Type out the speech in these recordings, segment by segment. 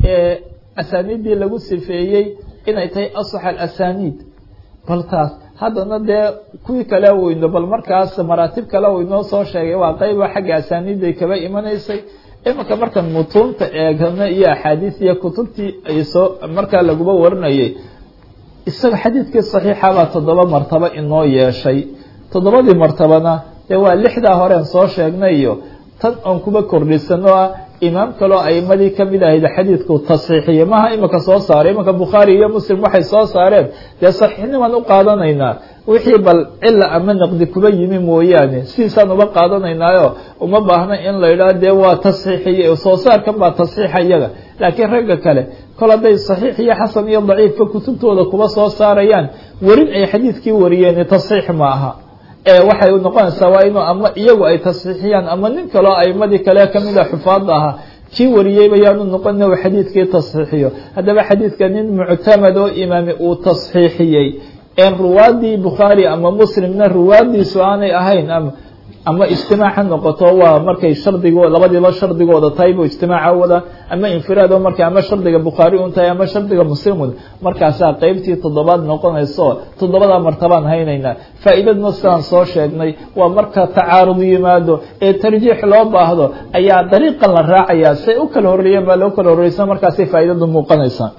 ee asaaniiddii lagu sifeeyey inay tahay asax alasaniid bal taas haddana dee kuwii kale uu ino bal markaas maraatib kale uu inoo soo sheegay waa qeyba xagga asaaniidday kaba imanaysay imanka markan mutuunta eegana iyo axaadiis iyo kutubtii ay soo markaa laguba warinayay isaga xadiidkii saxiixa baa toddoba martabo inoo yeeshay toddobadii martabana dee waa lixdaa horeen soo sheegnay iyo tan oon kuba kordhisano ah imaam kaloo aimadii kamid ahayd xadiidku tasxiixiye maha imanka soo saaray imanka bukhaari iyo muslim waxay soo saareen dee saxiixnimaan u qaadanaynaa wixii bal cila ama naqdi kuba yimi mooyaane sidiisaan uba qaadanaynaayo uma baahna in la idhaah dee waa tasxiixiye soo saarkan baa tasxiixa iyaga laakiin ragga kale kol hadday saxiix iyo xasan iyo daciifka kutubtooda kuba soo saarayaan werin ay xadiidkii wariyeen tasxiix ma aha waxay noqonaysaa waa inuu ama iyagu ay tasxiixiyaan ama nin kaloo aimadii kale kamid a xufaada ahaa kii wariyeyba yaanu noqon inu xadiidkii tasxiixiyo haddaba xadiidka nin muctamad oo imaami uu tasxiixiyey een ruwaadii bukhaari ama muslimna ruwaadiisu aanay ahayn ama ama ijtimaac ha noqoto waa markay shardigo labadiiba shardigooda tahay bu ijtimaaca wada ama infiraad oo markay ama shardiga bukhaari un tahay ama shardiga muslim wada markaasaa qeybtii toddobaad noqonayso toddobadaa martabaan haynaynaa faa'iidadna sidaan soo sheegnay waa marka tacaarud yimaado ee tarjiix loo baahdo ayaa dariiqan la raacayaa say u kala horreeyeen baa loo kala horreysa markaasay faa'iidadu muuqanaysaa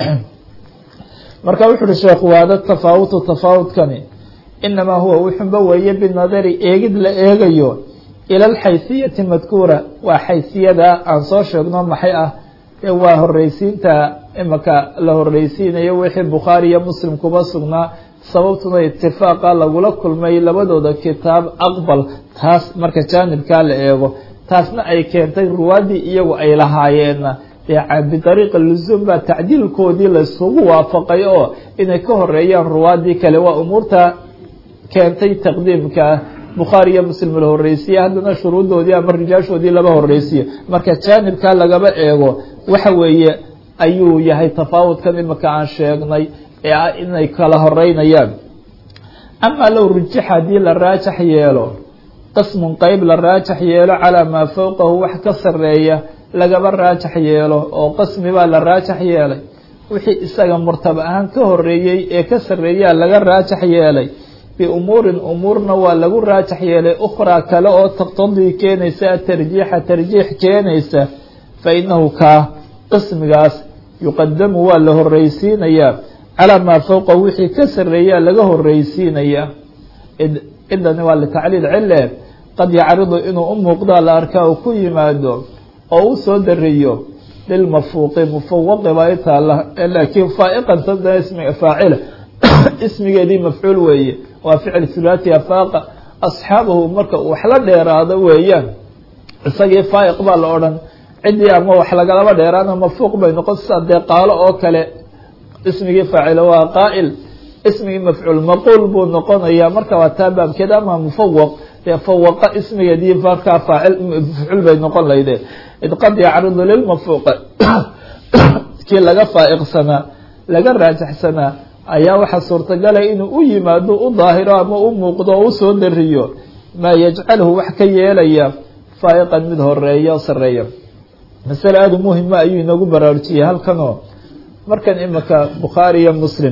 marka wuxu uhi sheekhu waada tafaawutu tafaawudkani inamaa huwa wuxunba weeye binadari eegid la eegayo ila alxaysiyati madkuura waa xaysiyada aan soo sheegno maxay ah ee waa horreysiinta imaka la horreysiinayo wixii bukhaari iyo muslim kuba sugnaa sababtuna itifaaqa lagula kulmay labadooda kitaab aqbal taas marka jaanibkaa la eego taasna ay keentay ruwaadii iyagu ay lahaayeenna bidariiqi lusuum baa tacdiilkoodii laysugu waafaqay oo inay ka horeeyaan ruwaadii kale waa umuurta keentay taqdiimka bukhaari iyo muslim la horreysiye haddana shuruudoodii ama rijaashoodii laba horreysiye marka jaanibkaa lagaba eego waxa weeye ayuu yahay tafaawudkan imika aan sheegnay ee ah inay kala horeynayaan amaa low rujixa haddii la raajax yeelo qismun qeyb la raajax yeelo calaa maa fowqahu wax ka sareeya lagaba raajax yeelo oo qismi baa la raajax yeelay wixii isaga murtaba ahaan ka horeeyey ee ka sareeyaa laga raajax yeelay biumuurin umuurna waa lagu raajax yeelay ukhraa kale oo taqtadii keenaysa tarjiixa tarjiix keenaysa fa inahu kaa qismigaas yuqadamu waa la horreysiinayaa calaa maa fowqa wixii ka sareeyaa laga horreysiinayaa cidani waa litacliil cile qad yacridu inuu u muuqdaa la arkaa uu ku yimaado oo u soo dariyo lilmafuuqi mufawaqi baa itaala laakiin faaiqan sadana ismiga faacila ismigeedii mafcuul weeye waa ficil thulaati afaaqa asxaabahu marka uu wax la dheeraado weeyaan isagii faaiq baa la odhan ciddii ama wax lagalaba dheeraana mafuuq bay noqon sida dee qaalo oo kale ismigii faacila waa qaa'il ismigii mafcuul maquul buu noqonayaa marka waa taa baabkeed ama mufawaq dee fawaqa ismigeedii markaa faacil mafcuul bay noqon layde id qad yacridu lilmafuuqa kii laga faaiqsanaa laga raajaxsanaa ayaa waxaa suurtagalay inuu u yimaado u daahiro ama u muuqdo oo usoo dariyo maa yajcalhu wax ka yeelaya faaiqan mid horeeya o sareeya masale aada u muhima ayuu inoogu baraarujiyey halkanoo markan imika bukhaari iyo muslim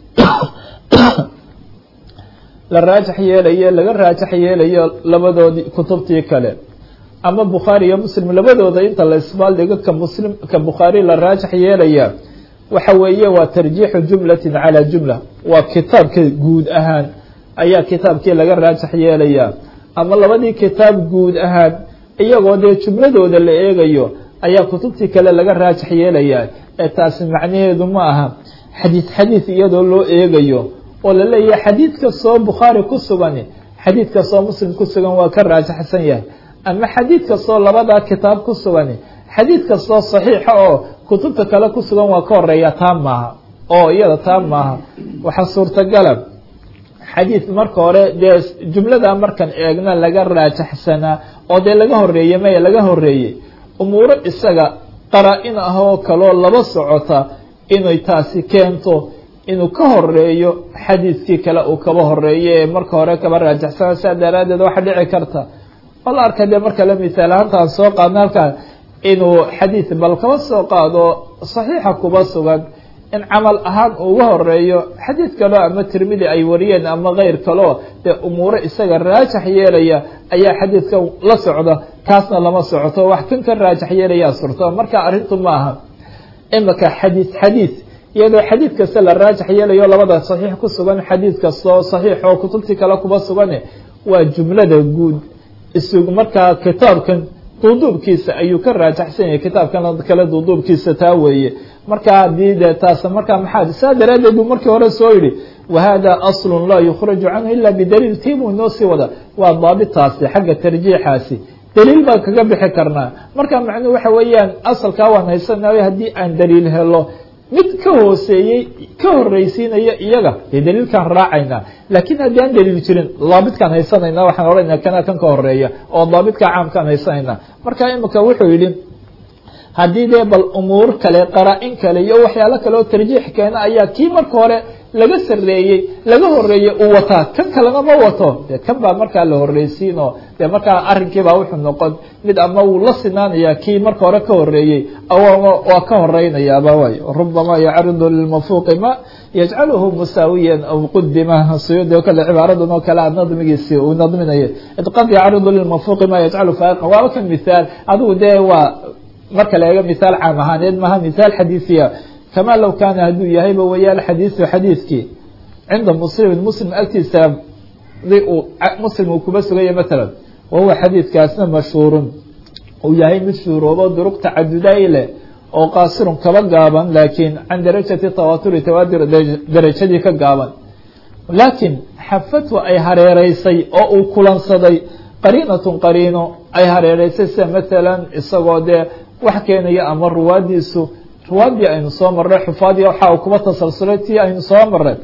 la raajax yeelayo laga raajax yeelayo labadoodii kutubtii kale ama bukhaari iyo muslim labadooda inta la isbaaldhigo ka muslim ka bukhaari la raajax yeelaya waxa weeye waa tarjiixu jumlatin calaa jumla waa kitaabka guud ahaan ayaa kitaabkii laga raajax yeelaya ama labadii kitaab guud ahaan iyagoo dee jumladooda la eegayo ayaa kutubtii kale laga raajax yeelaya ee taasi macnaheedu ma aha xadiid xadiid iyadoo loo eegayo oo la leeyahay xadiid kastoo bukhaari ku sugan xadiid kastoo muslim ku sugan waa ka raajaxsan yahay ama xadiid kastoo labadaa kitaab ku sugan xadiid kastoo saxiixa oo kutubta kale ku sugan waa ka horeeya taa maaha oo iyada taa maaha waxaa suurtagala xadiid marka hore dee jumlada markan eegna laga raajaxsanaa oo dee laga horeeye maya laga horeeyey umuuro isaga qaraa-in ah oo kaloo laba socota inay taasi keento inuu ka horeeyo xadiidkii kale uu kaba horeeyo ee marka hore kaba raajaxsana saa daraaddeed waxa dhici karta oo la arka dee marka la misaal ahaantaan soo qaadna halkaa inuu xadiid bal kaba soo qaado saxiixa kuba sugan in camal ahaan uga horeeyo xadiid kaleo ama tirmidi ay wariyeen ama keyr kaleo dee umuuro isaga raajax yeelaya ayaa xadiidkan la socda kaasna lama socoto wax kan ka raajax yeelayaa surto marka arrintu ma aha imika xadiid xadiid iyadoo xadiid kasta la raajax yeelayo labada saxiix ku sugan xadiid kastoo saxiix oo kutubtii kale kuba sugane waa jumlada guud isug markaa kitaabkan duuduubkiisa ayuu ka raajaxsan yahay kitaabkan kale duuduubkiisa taa weeye marka haddii de taas markaa maxaa saa daraaddeed buu markii hore soo yidhi wahada aslun laa yukhraju canhu ila bidaliil tiibuu inoo sii wada waa daabitaasi xagga tarjiixaasi daliil baan kaga bixi karnaa marka macnuhu waxa weeyaan asalkaa waan haysanayo haddii aan daliil helo mid ka hooseeyey ka horreysiinaya iyaga dee daliilkaan raacaynaa laakiin haddii aan daliil jirin daabitkaan haysanayna waxaan odhanayna kana kan ka horeeya oo daabitka caamkaan haysanayna marka imika wuxuu yidhi haddii dee bal umuur kale qaraa-in kale iyo waxyaalo kale oo tarjiix keena ayaa kii marka hore laga sareeyey laga horeeyey uu wataa kan kalena ma wato dee kan baa markaa la horreysiinoo dee markaa arrinkiibaa wuxuu noqon mid ama wuu la sinaanaya kii marka hore ka horeeyey waa ka horeynayaaba way rubama yacridu lilmafuuqi ma yajcaluhu musaawiyan aw qudima suyuudi o kale cibaaradan oo kale a nadmigiisi uu nadminayo id qad yacridu lilmafuuqi ma yajcalu faaqiqa waaba kan mithaal adigu dee waa marka la eego mithaal caam ahaaneed maha mithaal xadiisiya kama low kaana hadduu yahayba weeyaan xadiisu xadiidkii cinda muslimin muslim agtiisa uu muslim uu kuba sugaya matalan wahuwa xadiidkaasna mashhuurun uu yahay mid shuuroobo duruq tacaduday leh oo qaasirun kaba gaaban laakiin can darajati tawaaturi tawaatur darajadii ka gaaban laakiin xafadhu ay hareereysay oo uu kulansaday qariinatun qariino ay hareereysay sida matalan isagoo dee wax keenaya ama ruwaadiisu ruwaadii aynu soo marray xufaadii waxa uu kuba tasalsulay tii aynu soo marray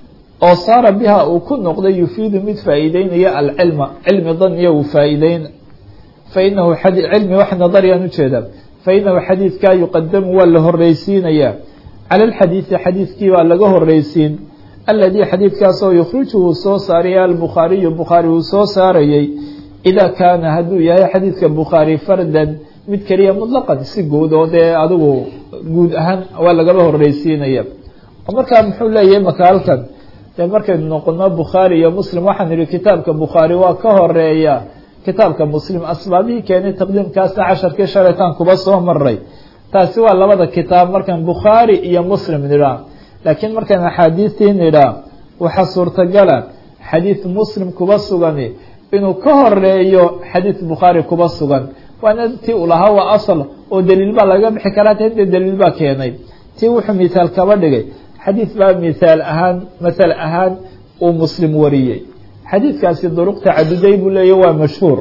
oo saara biha uu ku noqday yufiidu mid faa'iideynaya alcilma cilmi daniya uu faa'iideyn fainahu cilmi wax nadariyaan ujeeda fainahu xadiidkaa yuqadamu waa la horreysiinayaa cala alxadiidi xadiidkii baa laga horreysiin aladii xadiidkaasoo yukhrijhu uu soo saaraya albukhaariyu bukhaari uu soo saarayay idaa kaana hadduu yahay xadiidka bukhaari fardan mid keliya mutlaqan si guud oo dee adigu guud ahaan waa lagaba horreysiinaya oo markaa muxuu leeyahay maka halkan dee markaynu noqono bukhaari iyo muslim waxaan idhi kitaabka bukhaari waa ka horeeya kitaabka muslim asbaabihii keenay taqdiimkaasna casharkii shalaytaan kuba soo maray taasi waa labada kitaab markaan bukhaari iyo muslim nidhaa laakiin markaan axaadiistii nidhaa waxaa suurtagala xadiid muslim kuba sugani inuu ka horeeyo xadiid bukhaari kuba sugan waana tii uu lahaa waa asal oo daliil baa laga bixi karaa ta dee daliil baa keenay tii wuxuu mithaal kaba dhigay xadiid baa mithaal ahaan masal ahaan uu muslim wariyey xadiidkaasi duruq tacaduday buu leeya waa mashhuur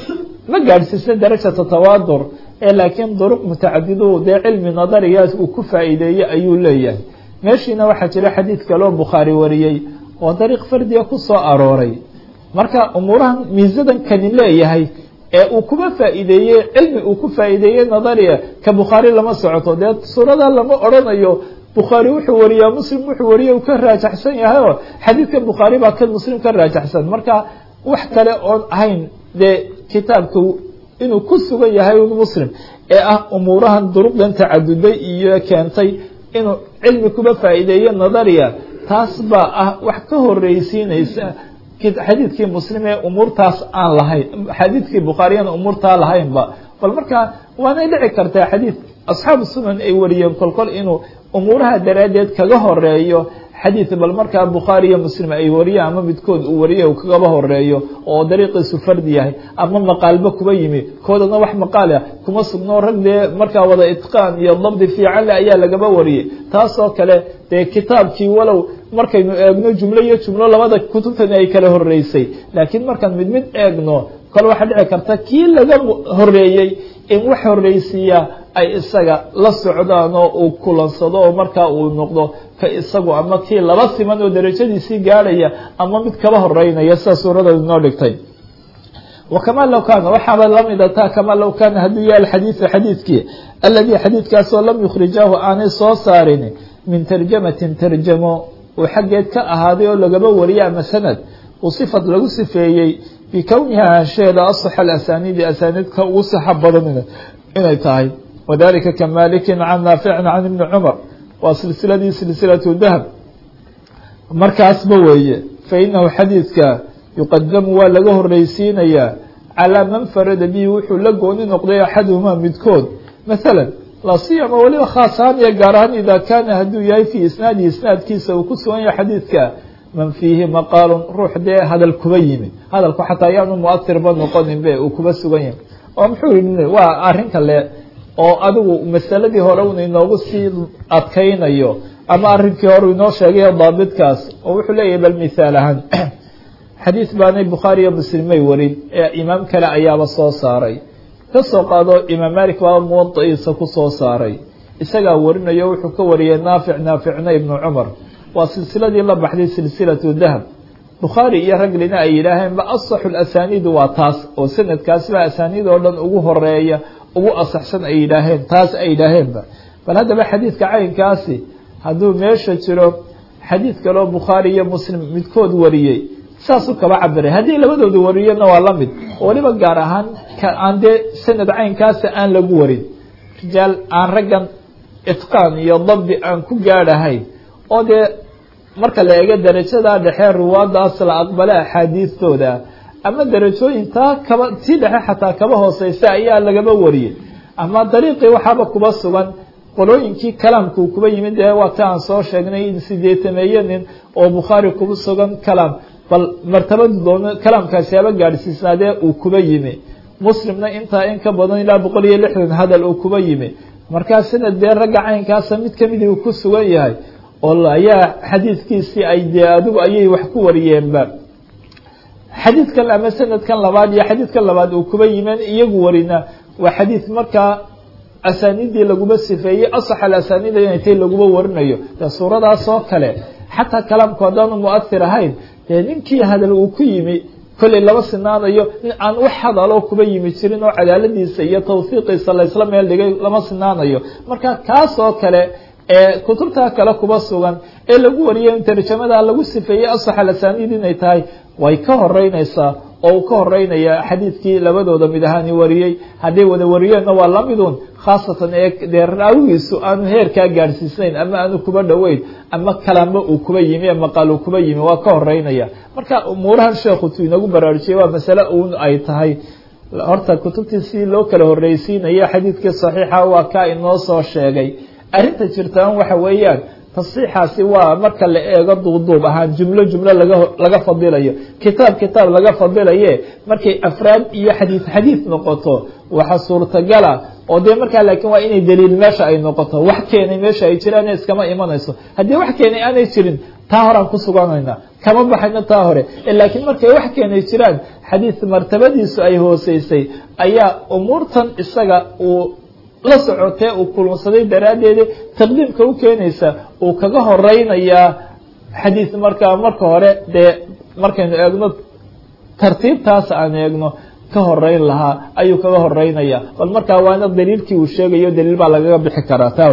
ma gaadhsiisna darajata tawaadur ee laakiin duruq mutacadidu dee cilmi nadarigaas uu ku faa'iideeyey ayuu leeyahay meeshiina waxaa jira xadiid kaloo bukhaari wariyey oo dariiq fardiga ku soo arooray marka umuurahan miisadan kani leeyahay ee uu kuba faa'iideeyey cilmi uu ku faa'iideeyey nadariya ka bukhaari lama socoto dee suurada lama odrhanayo bukhaari wuxuu wariyaa muslim wuxuu wariya uu ka raajaxsan yahay oo xadiidka bukhaari baa kan muslim ka raajaxsan marka wax kale oon ahayn dee kitaabka inuu ku sugan yahay un muslim ee ah umuurahan duruqdan tacaduday iyo keentay inuu cilmi kuba faa'iideeyo nadariya taas baa ah wax ka horreysiinaysa xadiidkii muslim ee umuurtaas aan lahayn xadiidkii bukhaariyana umuurtaa lahaynba bal marka waanay dhici kartaa xadiid asxaabu sunan ay wariyeen kolkol inuu umuuraha daraaddeed kaga horeeyo xadiid bal markaa bukhaari iyo muslim ay wariyaan ama midkood uu wariya uu kagaba horeeyo oo dariiqiisu fardi yahay ama maqaalba kuba yimi koodana wax maqaal ah kuma sugnoo rag dee markaa wada itqaan iyo dabdi fiican le ayaa lagaba wariyey taasoo kale dee kitaabkii walow markaynu eegno jumlo iyo jumlo labada kutubtani ay kala horeysay laakiin markaan mid mid eegno kole waxaa dhici karta kii laga horeeyey in wax horreysiiya ay isaga la socdaan oo uu kulansado oo markaa uu noqdo ka isagu ama kii laba siman oo darajadiisii gaadhaya ama mid kaba horeynaya sida suuradooda inoo dhigtay wakamaa low kaana waxaaba lamida taa kamaa low kaana hadduu yahay alxadiidu xadiidkii aladii xadiidkaasoo lam yukhrijaahu aanay soo saarin min tarjamatin tarjamo uu xaggeed ka ahaaday oo lagaba wariye ama sanad uu sifad lagu sifeeyey bikowniha ahaansheeda asaxa alasaniidi asaaniidka ugu sixa badan inay tahay wadalika ka malikin can naaficin can ibni cumar waa silsiladii silsilatu dahab markaasba weeye fa inahu xadiidka yuqadamu waa laga horreysiinayaa calaa man farada bihi wuxuu la gooni noqday axaduhumaa midkood masalan la siyama weliba khaas ahaan iyo gaar ahaan idaa kaana hadduu yahay fii isnaadihi isnaadkiisa uu ku sugan yahay xadiidka man fiihi maqaalun ruux dee hadal kuba yimi hadalku xataa ayaanu muatirba noqonin be uu kuba sugan yahay oo muxuu yihi waa arrin kale oo adigu masaladii hore un inoogu sii adkaynayo ama arrinkii hore inoo sheegayo daabitkaas oo wuxuu leeyahay bal mithaal ahaan xadiid baanay bukhaari iyo muslimay warin ee imaam kale ayaaba soo saaray ka soo qaado imaam malik baaba muwadaciisa ku soo saaray isagaa warinayo wuxuu ka wariyey naafic naaficna ibnu cumar waa silsiladii la baxday silsilatu dahab bukhaari iyo raglina ay yidhaaheen ba asaxu lasaniid waa taas oo sanadkaasba asaaniid oo dhan ugu horeeya ugu asaxsan ay yidhaaheen taas ay yidhaaheenba bal haddaba xadiidka caynkaasi hadduu meesha jiro xadiid kaleo bukhaari iyo muslim midkood wariyey saasuu kaba cabiray haddii labadooda wariyana waa la mid oo weliba gaar ahaan aan dee sanad caynkaasa aan lagu warin rijaal aan raggan itqaan iyo dabdi aan ku gaadhahayn oo dee marka la eego darajadaa dhexe ruwaadaas la aqbale axaadiistooda ama darajooyin taa kaba tii dhexe xataa kaba hooseysa ayaa lagaba wariyey ama dariiqii waxaaba kuba sugan qolooyinkii kalaamkuu kuba yimid ee waa ta aan soo sheegnay in sideetameeye nin oo bukhaari kuba sugan kalaam bal martabadu doono kalaamkaasi haba gaadhsiisnaadee uu kuba yimi muslimna intaa in ka badan ilaa boqol iyo lixdan hadal uu kuba yimi markaa sanad dee ragga caynkaasa mid kamidii uu ku sugan yahay oo ayaa xadiidkiisii ay dee adigu ayay wax ku wariyeenba xadiidkan ama sanadkan labaad iyo xadiidkan labaad uu kuba yimeen iyagu warina waa xadiid markaa asaaniidii laguma sifeeyey asax alasaniida inay tay laguma warinayo dee suuradaas oo kale xataa kalaamku haddaanu muathir ahayn dee ninkii hadal uu ku yimi kollay lama sinaanayo nin aan wax hadaloo kuba yimi jirin oo cadaaladiisa iyo tawfiiqiisa laysla meel dhigay lama sinaanayo marka kaas oo kale ee kutubtaa kale kuba sugan ee lagu wariyay in tarjamada lagu sifeeyey asax alasaniid inay tahay way ka horeynaysaa oo uu ka horeynaya xadiidkii labadooda mid ahaani wariyey hadday wada wariyeenna waa lamidun khaasatan ee dee raawigiisu aanu heerkaa gaadhsiisnayn ama aanu kuba dhoweyn ama kalaamba uu kuba yimi ee maqaal uu kuba yimi waa ka horeynaya marka umuurahan sheekhu tu inagu baraarujiyey waa masale uun ay tahay horta kutubtii si loo kala horreysiinaya xadiidkii saxiixa waa kaa inoo soo sheegay arrinta jirtaan waxa weeyaan tasxiixaasi waa marka la eego duubduub ahaan jumlo jumlo laga laga fadilayo kitaab kitaab laga fadilaye markay afraad iyo xadiid xadiid noqoto waxa suurtagala oo dee markaa laakiin waa inay daliil meesha ay noqoto wax keenay meesha ay jiraan iskama imanayso haddii wax keenay aanay jirin taa horaan ku suganayna kama baxayno taa hore laakiin markay wax keenay jiraan xadiid martabadiisu ay hooseysay ayaa umuurtan isaga uu la socotee uu kulunsaday daraaddeeda taqdiimka u keenaysa uu kaga horeynayaa xadiid markaa marka hore dee markaynu eegno tartiibtaas aan eegno ka horeyn lahaa ayuu kaga horeynaya bal markaa waana daliilkii uu sheegayo daliil baa lagaga bixi karaa taa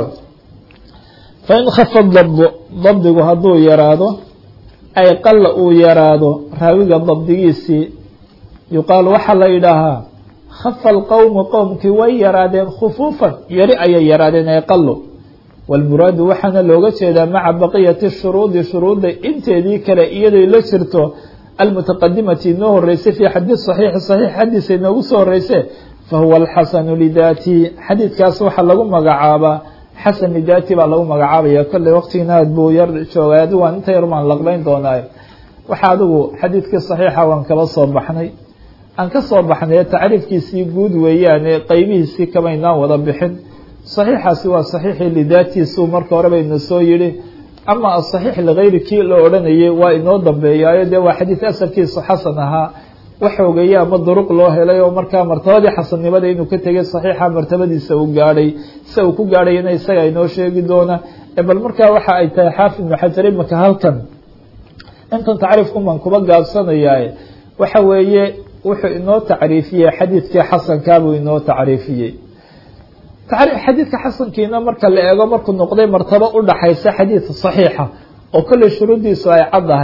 fain khafa dabdu dabdigu hadduu yaraado ay qalla uu yaraado raawiga dabdigiisii yuqaal waxaa la yidhaahaa khafa alqowmu qowmkii way yaraadeen khufuufan yari ayay yaraadeen ay qalo walmuraadu waxaana looga jeedaa maca baqiyati shuruudi shuruudda inteedii kale iyaday la jirto almutaqadimati inoo horeysay fii xadiid saxiixi saxiix xadiisa inoogu soo horeyse fahuwa alxasanu lidaatihi xadiidkaas waxaa lagu magacaabaa xasan lidaati baa lagu magacaabaya kolley waqtigina aad buu yar joogay adigu waan inta yar maan laqlayn doonaayo waxa adigu xadiidkii saxiixa waan kala soo baxnay aan ka soo baxnay tacriifkiisii guud weeyaane qeybihiisii kamaynaan wada bixin saxiixaasi waa saxiixii lidaatiisu marka hore baynu soo yidhi ama asaxiix ligayri kii la odhanayay waa inoo dambeeyaayo dee waa xadiid asalkiisu xasan ahaa wax ogeeye ama duruq loo helay oo markaa martabadii xasannimada inuu ka tegay saxiixa martabadiisa uu gaadhay sia uu ku gaadhayana isaga inoo sheegi doona bal markaa waxa ay tahay xaafid ibnu xajar imaka halkan intan tacriifkuman kuba gaabsanayaa waxa weeye wuxuu inoo tacriifiyey xadiidkii xasankaabuu inoo tacriifiyey xadiidka xasankiina marka la eego markuu noqday martabo u dhaxaysa xadiid saxiixa oo kolley shuruuddiisu ay caddahay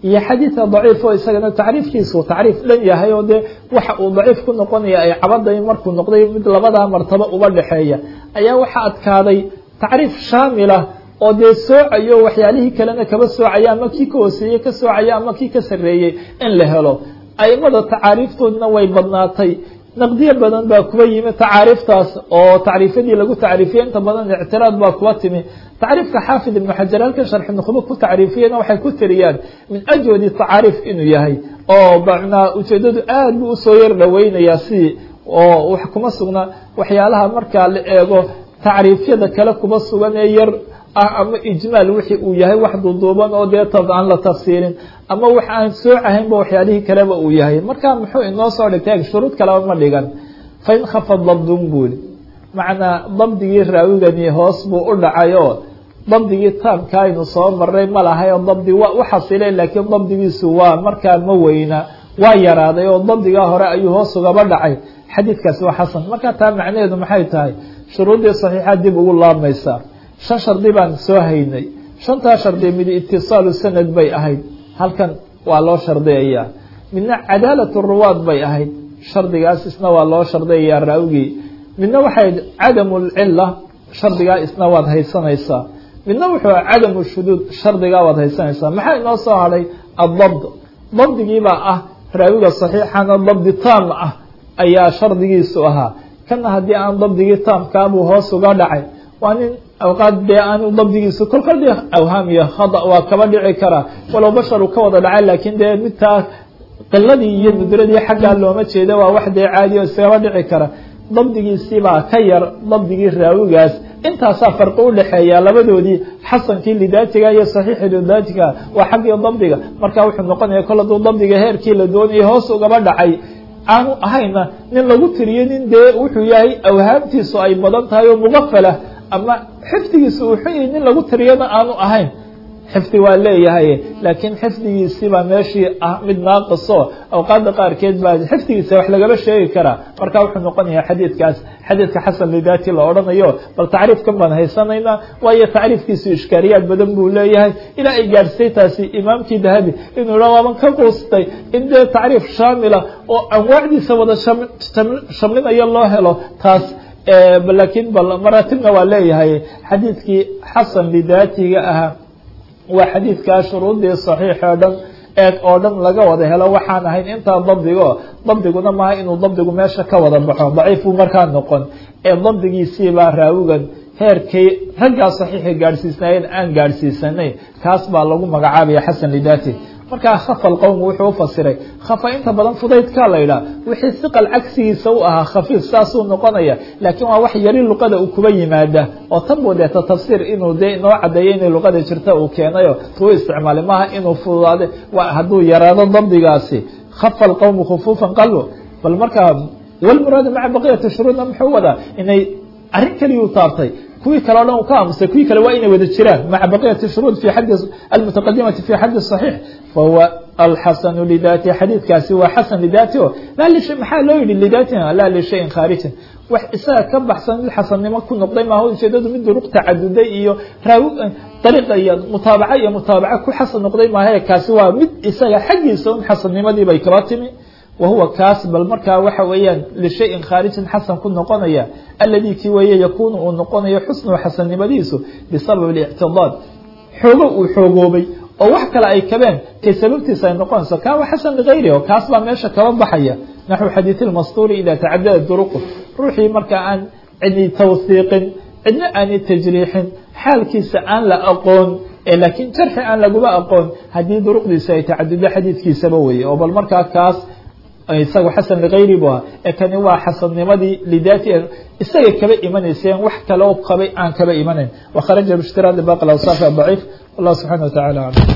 iyo xadiida daciif oo isagana tacriifkiisu tacriif dhan yahay oo dee waxa uu daciif ku noqonaya ay cabaday markuu noqday mid labadaa martabo uba dhexeeya ayaa waxaa adkaaday tacriif shaamila oo dee soocayo waxyaalihii kalena kaba soocaya ama kii ka hooseeyey ka soocaya ama kii ka sarreeyey in la helo aimada tacaariiftoodna way badnaatay naqdiyo badan baa kuba yimi tacaariiftaas oo tacriifyadii lagu tacriifiyey inta badan ictiraad baa kuba timi tacriifka xaafid ibnu xajar halkan sharxi nukhbo ku tacriifiyena waxay ku tiriyaan min ajwadi tacaariif inuu yahay oo bacnaa ujeedadu aad buu usoo yar dhaweynayaa si oo wax kuma sugna waxyaalaha markaa la eego tacriifyada kale kuba sugan ee yar ah ama ijmaal wixii uu yahay wax duuduuban oo dee aan la tafsiirin ama wax aan soocahaynba waxyaalihii kaleba uu yahay marka muxuu inoo soo dhigtay shuruud kaleba ma dhigan fain khafa dabdun buuli macnaa dabdigii raawigani hoos buu u dhacay oo dabdigii taamka aynu soo maray ma lahay oo dabdi waa u xasilay laakiin dabdigiisu waa markaa ma weyna waa yaraaday oo dabdigaa hore ayuu hoos ugaba dhacay xadiidkaasi waa xasan marka taa macnaheedu maxay tahay shuruuddii saxiixa dib ugu laabmaysaa shan shardi baan soo haynay shantaa shardi mid itisaalu sanad bay ahayd halkan waa loo shardiyayaa midna cadaalat ruwaad bay ahayd shardigaas isna waa loo shardiyayaa raawigii midna waxay cadamu lcila shardigaa isna waad haysanaysaa midna wuxuu cadamu shuduud shardigaa waad haysanaysaa maxaa inoo soo hadhay adabd dabdigiibaa ah raawiga saxiixana dabdi taam ah ayaa shardigiisu ahaa kana haddii aan dabdigii taamkaabuu hoos uga dhacay waa nin awqaad dee aanu dabdigiisu kolkol dee awhaam iyo khada waa kaba dhici karaa walow basharu ka wada dhacay laakiin dee midtaa qiladii iyo nudradii xaggaa looma jeeda waa wax dee caadi oo iskaba dhici kara dabdigiisibaa ka yar dabdigii raawigaas intaasaa farqi udhexeeya labadoodii xasankii lidaatiga iyo saxiixi lidaatiga waa xaggii dabdiga marka wuxuu noqonaya kol hadduu dabdiga heerkii la doonayay hoos ugaba dhacay aanu ahayna nin lagu tiriyo nin dee wuxuu yahay awhaamtiisu ay badan tahay oo muqafalah ama xifdigiisu uu xun yahay nin lagu tiriyana aanu ahayn xifdi waa leeyahay laakiin xifdigiisibaa meeshii ah mid naaqiso awqaada qaarkeed baa xifdigiisa wax lagaba sheegi karaa marka wuxuu noqonaya xadiidkaas xadiidka xasan lidaati la odhanayo bal tacriifkan baan haysanaynaa waayo tacriifkiisu ishkaariyaad badan buu leeyahay ilaa ay gaadhsay taasi imaamkii dahabi inuu ha waaban ka quustay in dee tacriif shaamila oo anwaacdiisa wada shamlinaya loo helo taas laakiin bal maraatibna waa leeyahay xadiidkii xasan lidaatiga ahaa waa xadiidkaa shuruudii saxiix oo dhan eeg oo dhan laga wada helo waxaan ahayn intaa dabdigo dabdiguna maaha inuu dabdigu meesha ka wada baxo daciif buu markaa noqon ee dabdigiisiibaa raawigan heerkay raggaa saxiixa gaadhsiisnaayeen aan gaadhsiisanay kaas baa lagu magacaabaya xasan lidaati markaa khafa alqowm wuxuu ufasiray khafa inta badan fudaydkaa la yidhaha wixii siqal cagsigiisa u ahaa khafiif saasuu noqonaya laakiin waa wax yari luqada uu kuba yimaada oo tan buu deeta tafsiir inuu dee inoo cadeeyo inay luqada jirta uu keenayo tuu isticmaalay maaha inuu fududaade hadduu yaraado dabdigaasi khafa alqowmu khufuufan qalu bal markaa walmuraadu maca baqiyati shuruudna muxuu wadaa inay arrin keliyuu taabtay kuwii kale o dhan u ka aamusay kuwii kale waa inay wada jiraan maca baqiyati shuruud fi xadi almutaqadimati fi xadi صaxiix fahuwa alxasanu lidaati xadiidkaasi waa xasan lidaati o laa lisha maxaa loo yihi lidaatina laa lishayin khaarijin wax isaga ka baxsan mid xasannimo ku noqday maaha ujeedadu mid duruq tacaduday iyo raawi dariiqa iyo mutaabaca iyo mutaabaca ku xasan noqday maaha kaasi waa mid isaga xaggiisa un xasannimadii bay kaba timi wahuwa kaas bal markaa waxa weeyaan lishayin khaarijin xasan ku noqonaya aladii kii weeye yakuunu uu noqonayo xusnuhu xasannimadiisu bisabab اlictidaad xoogo uu xoogoobay oo wax kale ay kabeen kay sababtiisa ay noqonayso kaa waa xasan ligayri o kaas baa meesha kaba baxaya naxو xadiiث اlmastuuri ida tacadada duruqu ruuxii marka aan cidni tawhiiqin cidna aani tajriixin xaalkiisa aan la aqoon laakiin jarxi aan laguma aqoon haddii duruqdiisa ay tacadudo xadiidkiisaba weye oo bal markaa kaas isaga xasan ligayri bu ahaa ee kani waa xasannimadii lidaati isaga kaba imanayseen wax kale oo qabay aan kaba imanayn wakharaja bishtiradi baqi awsaaf daciif wallah subxana wataعala alam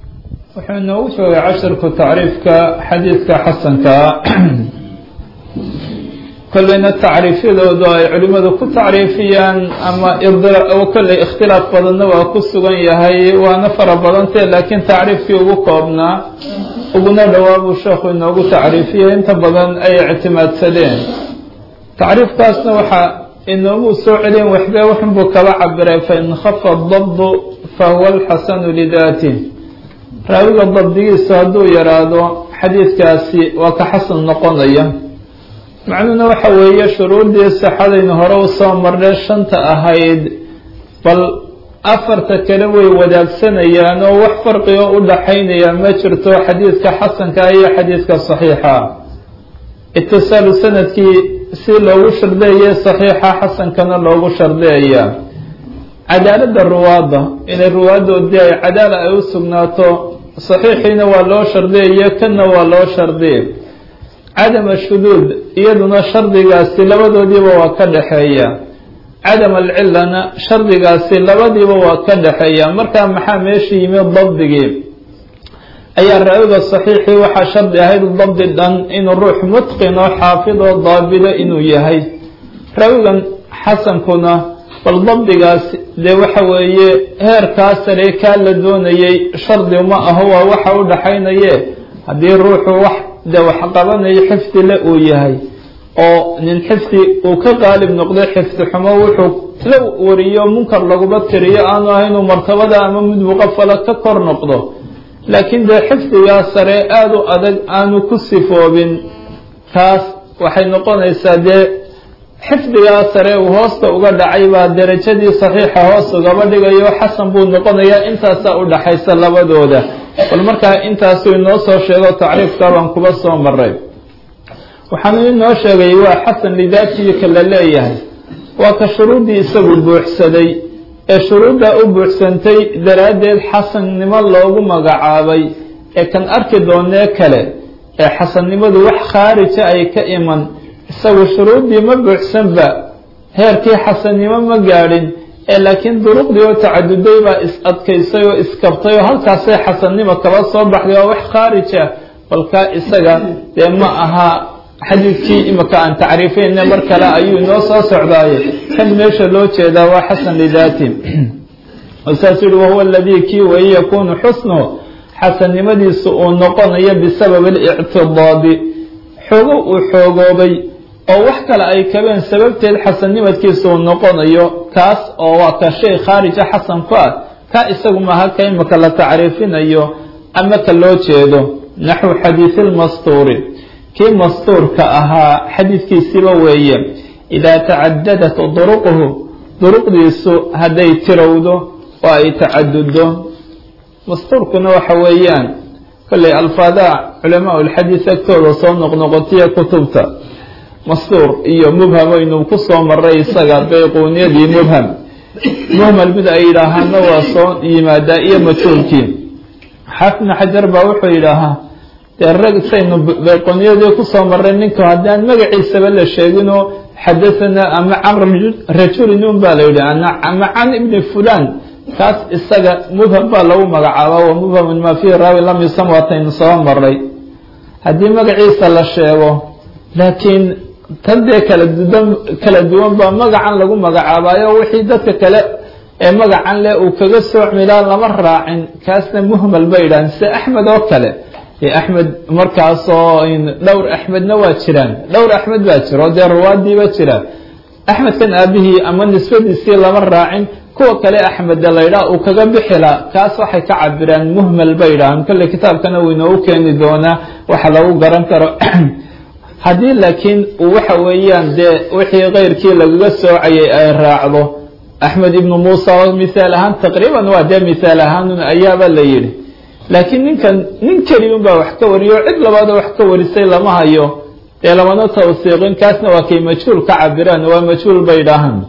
wuxuu inoogu joogay casharku tacriifka xadiidka xasankaa kolleyna tacriifyadoodu ay culimadu ku tacriifiyaan ama kolley ikhtilaaf badanna waa ku sugan yahay waana fara badantee laakiin tacriifkii ugu koobnaa uguna dhowaa buu sheekhu inoogu tacriifiyey inta badan ay ictimaadsadeen tacriifkaasna waxaa inoogu soo celin waxbee waxunbuu kaba cabiray fain khafa dabdu fahuwa alxasanu lidaati raawiga dabdigiisu hadduu yaraado xadiidkaasi waa ka xasan noqonaya macnuhuna waxa weeye shuruuddii saxadaynu hore u soo marnay shanta ahayd bal afarta kale way wadaagsanayaan oo wax farqigo u dhaxaynaya ma jirto xadiidka xasanka iyo xadiidka saxiixa itisaalu sanadkii si loogu shardeeye saxiixa xasankana loogu shardeeya cadaaladda ruwaadda inay ruwaaddoodii ay cadaala ay u sugnaato saxiixiina waa loo shardiyayo kanna waa loo shardiya cadama shuduud iyaduna shardigaasi labadoodiiba waa ka dhexeeya cadam alcilana shardigaasi labadiiba waa ka dhexeeya markaa maxaa meesha yimid dabdigii ayaa raawiga saxiixii waxaa shardi ahayd dabdi dhan inuu ruux mutqin oo xaafid oo daabido inuu yahay raawigan xasankuna bal dabdigaas dee waxa weeye heerkaa sare kaa la doonayay shardi ma aho waa waxa u dhaxaynaye haddii ruuxu wax dee wax qabanayo xifdi le uu yahay oo nin xifdi uu ka qaalib noqday xifdi xumo wuxuu la wariyo munkar laguba tiriyo aanu ahaynuu martabada ama mid muqafala ka kor noqdo laakiin dee xifdigaa sare aada u adag aanu ku sifoobin taas waxay noqonaysaa dee xifdigaa sare uu hoosta uga dhacay baa derajadii saxiixa hoos ugaba dhigayo xasan buu noqonayaa intaasaa u dhaxaysa labadooda bal markaa intaasuu inoo soo sheego tacriifka baan kuba soo maray waxaanu inoo sheegay waa xasan lidaatiyi ka la leeyahay waa ka shuruuddii isagu buuxsaday ee shuruuddaa u buuxsantay daraaddeed xasannimo loogu magacaabay ee kan arki doonee kale ee xasannimadu wax khaarija ay ka iman isagu shuruuddii ma buuxsanba heerkii xasannimo ma gaadhin ee laakiin duruqdii oo tacaduday baa is adkaysay oo iskabtay oo halkaasay xasannimo kaba soo baxday waa wax khaarija balkaa isaga dee ma aha xadiidkii imika aan tacriifayne mar kale ayuu inoo soo socdaaye kan meesha loo jeedaa waa xasan lidaati saasuu yihi wahuwa aladii kii wain yakunu xusnu xasannimadiisu uu noqonayo bisabab alictidaadi xoogo uu xoogoobay oo wax kale ay kabeen sababteed xasannimadkiisa uu noqonayo kaas oo waa ka shay khaarija xasan ku ah ka isagu maaha ka imika la tacriifinayo ama ka loo jeedo naxwu xadiisi lmastuuri kii mastuurka ahaa xadiidkiisiba weeye idaa tacadadat duruquhu duruqdiisu hadday tirowdo oo ay tacaduddo mastuurkuna waxa weeyaan kolley alfaadaha culamaa lxadiid agtooda soo noqnoqotiya kutubta mastuur iyo mubham aynu ku soo maray isaga bayquuniyadii mubham muhmal mid ay yidhaahaana waa soo yimaadaa iyo majhuulkii xaafidna xajar baa wuxuu yidhaahaa dee rag saynu bayqooniyadii kusoo maray ninka haddaan magaciisaba la sheeginoo xadahanaa ama can rajulin un baa la yidhi ama can ibni fulan kaas isaga mubham baa lagu magacaabaa wa mubhamun maa fiihi raawi lam yusam waataynu soo maray haddii magaciisa la sheego laakiin tan dee kala dudan kala duwan baa magacan lagu magacaabaayo wixii dadka kale ee magacan leh uu kaga soocmilaa lama raacin kaasna muhmal bay yidhahan sida axmed oo kale axmed markaasoo dhowr axmedna waa jiraan dhowr axmed baa jira oo dee ruwaadiiba jira axmedkan aabihii ama nisbadiisii lama raacin kuwa kale axmedda laydhaa uu kaga bixila kaas waxay ka cabiraan muhmal bay yidhahaan kolle kitaabkana uu inoogu keeni doonaa waxa lagu garan karo haddii laakiin uu waxa weeyaan dee wixii keyrkii lagaga soocayay ay raacdo axmed ibnu muusa oo mithaal ahaan taqriiban waa dee mithaal ahaanun ayaaba la yidhi laakiin ninkan nin keliun baa wax ka wariyo cid labaadoo wax ka warisay lama hayo dee lamana tawsiiqin kaasna waa kay majhuul ka cabiraan waa majhuul bay dhahaan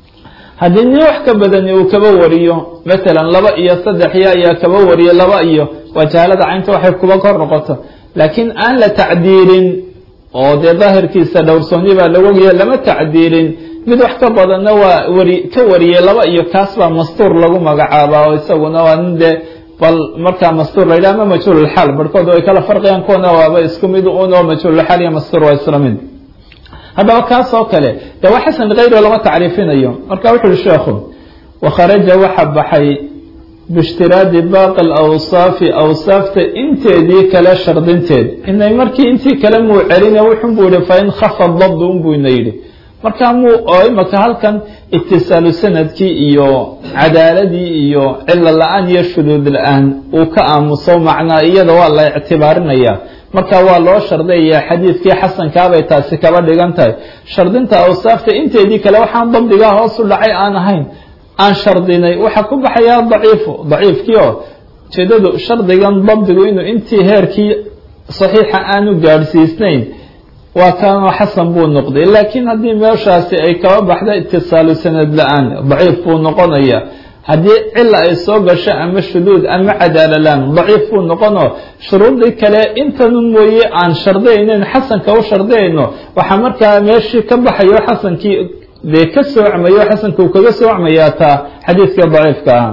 haddii nin wax ka badani uu kaba wariyo matalan laba iyo saddexyo ayaa kaba wariyo laba iyo wajaalada caynta waxay kuba kor noqoto laakiin aan la tacdiilin oo dee daahirkiisa dhowrsooni baa la ogaya lama tacdiilin mid wax ka badanna waa wari ka wariyey laba iyo kaas baa mastuur lagu magacaabaa oo isaguna waa nin dee bal markaa mastuur la yidhah ama majhuululxaal barhkood ay kala farqiyaan kuwana waaba isku mid un oo majhuululxaal iyo mastuur waa isla mid haddaba kaas oo kale dee waa xasan likayri lama tacriifinayo marka wuxu uhi sheekhu wakharaja waxa baxay biishtiraadi baaqi alawsaafi awsaafta inteedii kale shardinteed inay markii intii kale muu celine wuxun buu yihi fain khafa dabdu un buu ina yidhi markaa muu oo imaka halkan itisaalu sanadkii iyo cadaaladii iyo cilo la-aan iyo shuduud la-aan uu ka aamuso macnaa iyada waa la ictibaarinaya marka waa loo shardayaya xadiidkii xasankaabay taasi kaba dhigan tahay shardinta awsaafta inteedii kale waxaan dabdigaa hoos u dhacay aan ahayn aan shardinay waxaa ku baxayaa daciifu daciifkii oo ujeedadu shardigan dabdigu inuu intii heerkii saxiixa aanu gaadhsiisnayn waa kaanoo xasan buu noqday laakiin haddii meeshaasi ay kaba baxda itisaalu sanad la-aan daciif buu noqonaya haddii cila ay soo gasho ama shuduud ama cadaalalaan daciif buu noqonoo shuruudii kale intanun mooye aan shardaynayn xasanka u shardayayno waxaa markaa meeshii ka baxayo xasankii dee ka soocmayo xasanka uu kaga soocmayaa taa xadiidkii daciifka ah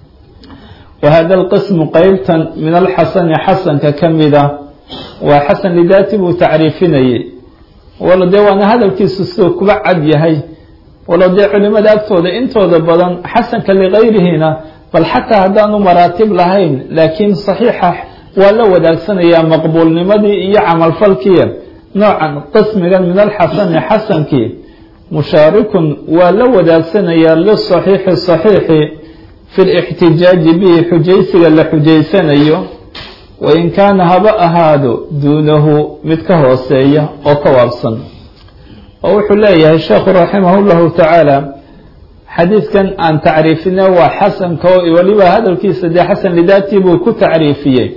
wa hada alqismu qeybtan min alxasani xasanka ka mida waa xasan lidaati buu tacriifinayey walo dee waana hadalkiisu siduu kuba cad yahay walo dee culimada agtooda intooda badan xasanka ligayrihina bal xataa haddaanu maraatib lahayn laakiin saxiixa waa la wadaagsanaya maqbuulnimadii iyo camalfalkii noocan qismigan min alxasani xasankii mushaarikun waa la wadaagsanaya lisaxiixi saxiixi fi lixtijaaji bihi xujaysiga la xujaysanayo wain kaana haba ahaado duunahu mid ka hooseeya oo ka waabsan oo wuxuu leeyahay sheekhu raximah llahu tacaala xadiidkan aan tacriifine waa xasanka oo weliba hadalkiisa dee xasan lidaatii buu ku tacriifiyey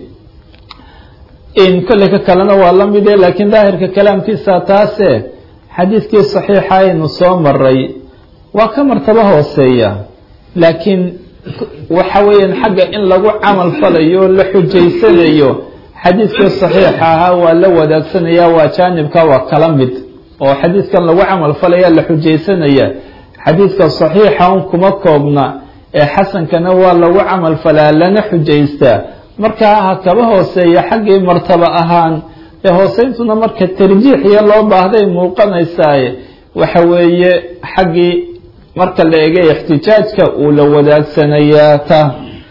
in kolley ka kalena waa la mide laakiin daahirka kalaamkiisa taase xadiidkii saxiixa aynu soo maray waa ka martabo hooseeya laakiin waxa weeyaan xagga in lagu camal falayo o la xujaysanayo xadiidkii saxiixa ahaa waa la wadaagsanaya waa jaanibka waa kala mid oo xadiidkan lagu camal falaya la xujaysanaya xadiidka saxiixa un kuma koobna ee xasankana waa lagu camal falaa lana xujaystaa markaa ha kaba hooseeya xaggii martaba ahaan ee hooseyntuna marka tarjiixiya loo baahday muuqanaysaaye waxa weeye xaggii marka la eegay ixtijaajka uu la wadaagsanayaa ta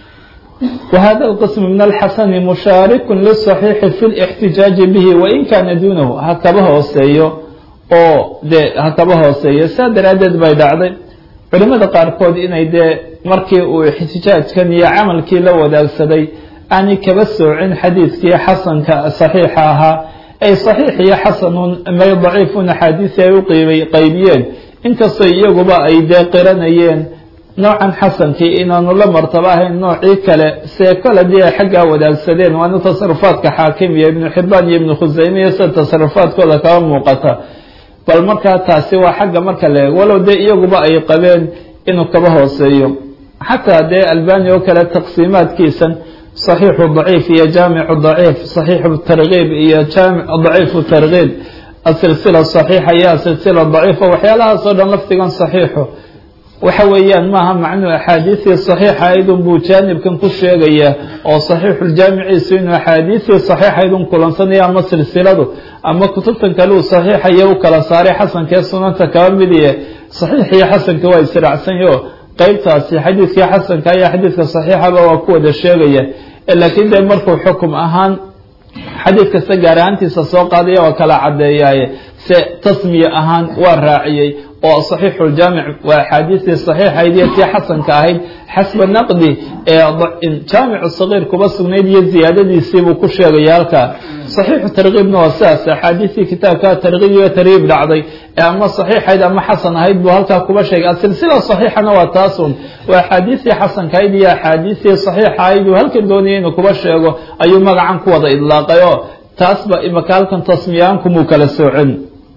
wa hada alqism min alxasani mushaarikun lisaxiixi fi lixtijaaji bihi wain kaana duunahu ha kaba hooseeyo oo dee ha kaba hooseeyo saa daraaddeed bay dhacday culimada qaarkood inay dee markii uu ixtijaajkan iyo camalkii la wadaagsaday aanay kaba soocin xadiidkii xasanka saxiixa ahaa ay saxiix iyo xasanun may daciifun axaadiisi ay u qiibay qaybiyeen inkastoo iyaguba ay dee qiranayeen noocan xasankii inaanu la martabo ahayn noocii kale see kole dii ay xaggaa wadaagsadeen waana tasarufaadka xaakim iyo ibnu xibaan iyo ibnu khuseyme iyo sida tasarufaadkooda kaba muuqata bal markaa taasi waa xagga marka la eego walow dee iyaguba ay qabeen inuu kaba hooseeyo xataa dee albani oo kale taqsiimaadkiisan صaxiixu ضaciif iyo jaamicu ضaciif صaxiixu targiib iyo jaamic daciifu targiib asilsila صaxiixa iyo asilsila daciifa waxyaalahaas oo dhan lafdigan صaxiixu waxa weeyaan maaha macnuu axaadiistii صaxiixa aydun buu jaanibkan ku sheegaya oo صaxiixu jaamiciisu inuu axaadiistii صaxiixaydun kulansanaya ama silsiladu ama kutubtan kale uu صaxiixaya u kala saaray xasankee sunanta kaba midiye صaxiix iyo xasanka waa israacsanyo qeybtaasi xadiidkii xasanka iyo xadiidka صaxiixaba waa ku wada sheegaya laakiin dee markuu xukum ahaan xadiid kasta gaar ahaantiisa soo qaadaya waa kala caddeeyaaye se tasmiye ahaan waa raaciyey oo صaxiixu ljaamic waa axaadiistii صaxiixayd iyo tii xasanka ahayd xasba naqdi ee jaamicu sagiir kuba sugnayd iyo ziyaadadiisiibuu ku sheegaya halkaa صaxiixu tarkiibna waa sidaas axaadiistii kitaabka tarkiib iyo tarhiib dhacday ee ama صaxiixayd ama xasan ahayd buu halkaa kuba sheegay asilsila صaxiixana waa taasun waa axaadiistii xasankahayd iyo axaadiistii صaxiixa ahayd uu halkan doonaya inuu kuba sheego ayuu magacan ku wada idlaaqay oo taasba imaka halkan tasmiyaankumuu kala soocin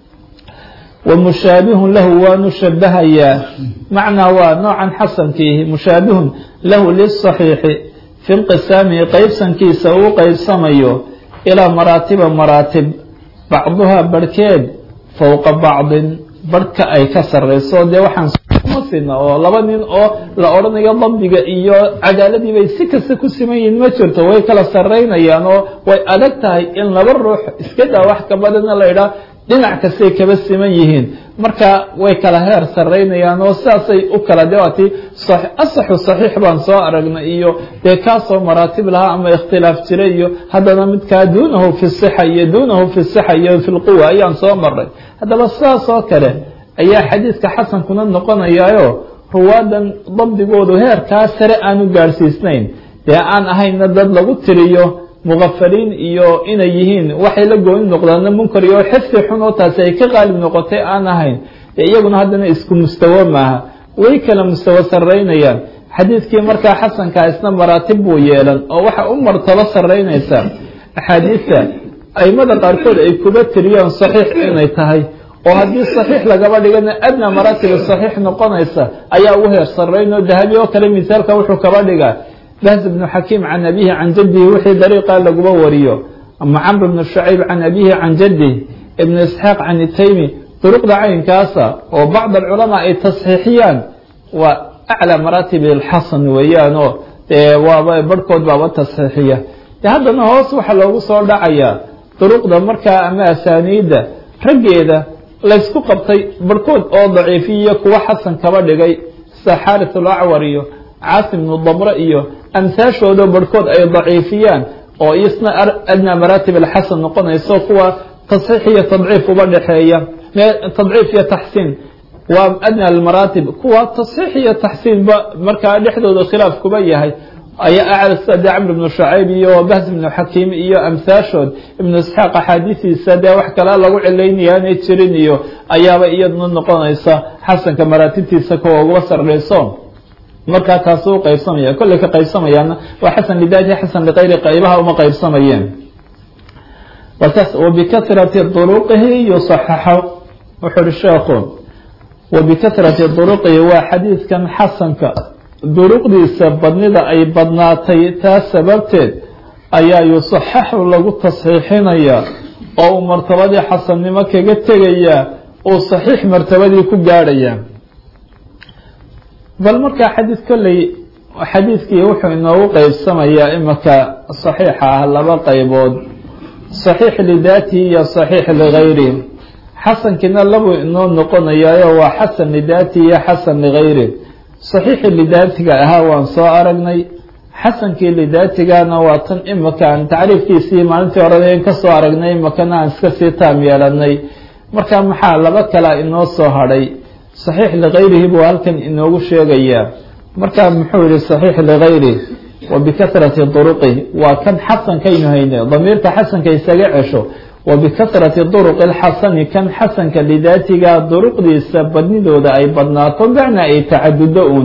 wamushaabihun lahu waanu shabahayaa macnaa waa noocan xasankiihi mushaabihun lahu lisaxiixi fi inqisaamihi qeybsankiisa uu qeybsamayo ilaa maraatiba maraatib bacduhaa barhkeed fowqa bacdin barhka ay ka sarrayso dee waxaan kuma sina oo laba nin oo la odhanayo dabdiga iyo cadaaladii bay si kasta ku siman yihiin ma jirto way kala sarraynayaan oo way adag tahay in laba ruux iska daa wax ka badana la idhaah dhinac kastay kaba siman yihiin marka way kala heer sarraynayaan oo sidaasay u kala de waati asaxu saxiix baan soo aragnay iyo dee kaasoo maraatib lahaa ama ikhtilaaf jira iyo haddana midkaa duunahu fi sixa iyo duunahu fi sixa iyo fi lquwa ayaan soo maray haddaba sidaas oo kale ayaa xadiidka xasankuna noqonayaayo ruwaadan dabdigoodu heerkaa sare aanu gaadhsiisnayn dee aan ahayna dad lagu tiriyo muqafaliin iyo inay yihiin waxay la gooni noqdaana munkar iyo xifdi xun oo taasi ay ka qaalib noqotay aan ahayn dee iyaguna haddana isku mustawo maaha way kala mustawo saraynayaan xadiidkii markaa xasankaa isna maraatib buu yeelan oo waxa u martabo saraynaysa axaadiidta aimada qaarkood ay kuba tiriyaan saxiix inay tahay oo haddii saxiix lagaba dhigana adna maraatiba saxiix noqonaysa ayaa ugu heer sarayn oo dahabi oo kale misaalka wuxuu kaba dhigaa bahz bnu xakiim can abihi can jadihi wixii dariiqa laguba wariyo ama camr bnu shacayb can abihi can jadih ibnu isxaaq can itaymi duruqda caynkaasa oo bacd alculamaa ay tasxiixiyaan waa aclى maraatib اlxasan weeyaan oo dee waaba barhkood baaba tasxiixiya de haddana hoos waxaa loogu soo dhacayaa duruqda markaa ama asaaniidda raggeeda laysku qabtay barhkood oo daciifiyo kuwa xasan kaba dhigay sida xaaris alacwar iyo caasim bnu damre iyo amsaashooda barhkood ay daciifiyaan oo isna adnaa maraatib alxasan noqonayso kuwa tasxiix iyo tadciif uba dhexeeya tadciif iyo taxsiin waa adna almaraatib kuwa tasxiix iyo taxsiinba markaa dhexdooda khilaaf kuba yahay ayaa acla sida dee camr ibnu shacayb iyo bahs ibnu xakiim iyo amsaashood ibnu isxaaq axaadiistiisa dee wax kale lagu cilaynaya inay jirin iyo ayaaba iyaduna noqonaysa xasanka maraatibtiisa kuwa uga sarreyso markaa taasi u qaybsamaya kolley ka qaybsamayaana waa xasan lidaati xasan likayri qaybaha uma qaybsamayeen wabikasrati duruqihi yusaxaxo wuxuu uhi sheekhu wabikasrati duruqihi waa xadiidkan xasanka duruqdiisa badnida ay badnaatay taas sababteed ayaa yusaxaxu lagu tasxiixinayaa oo uu martabadii xasannimo kaga tegayaa uu saxiix martabadii ku gaadhayaa bal markaa xadiid kolley xadiidkii wuxuu inoogu qeybsamayaa imika saxiixa ah laba qaybood saxiix lidaatihi iyo saxiix ligayrihi xasankiina labuu inoo noqonayaayo waa xasan lidaatihi iyo xasan ligayri saxiixii lidaatiga ahaa waan soo aragnay xasankii lidaatigana waa tan imika aan tacriifkiisii maalintii horeda in ka soo aragnay imikana aan iska sii taam yeelanay marka maxaa laba kalea inoo soo hadhay saxiix ligayrihi buu halkan inoogu sheegayaa marka muxuu yihi saxiix ligayri wa bikasrati duruqi waa kan xasankaynu hayne damiirka xasanka isaga cesho wa bikasrati duruqi lxasani kan xasanka lidaatiga duruqdiisa badnidooda ay badnaato bacna ay tacadudo uun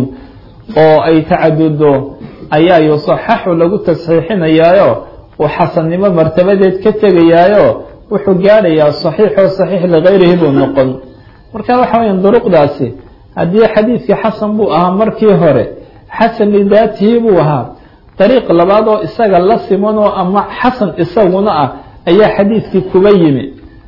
oo ay tacadudo ayaa yusaxaxu lagu tasxiixinayaayo uu xasannimo martabadeed ka tegayaayo wuxuu gaadhayaa saxiixoo saxiix ligayrihi buu noqon marka waxa weya duruqdaasi haddii xadiidkii xasan buu ahaa markii hore xasan lidaatihi buu ahaa dariiq labaad oo isaga la simanoo ama xasan isaguna ah ayaa xadiidkii kuba yimi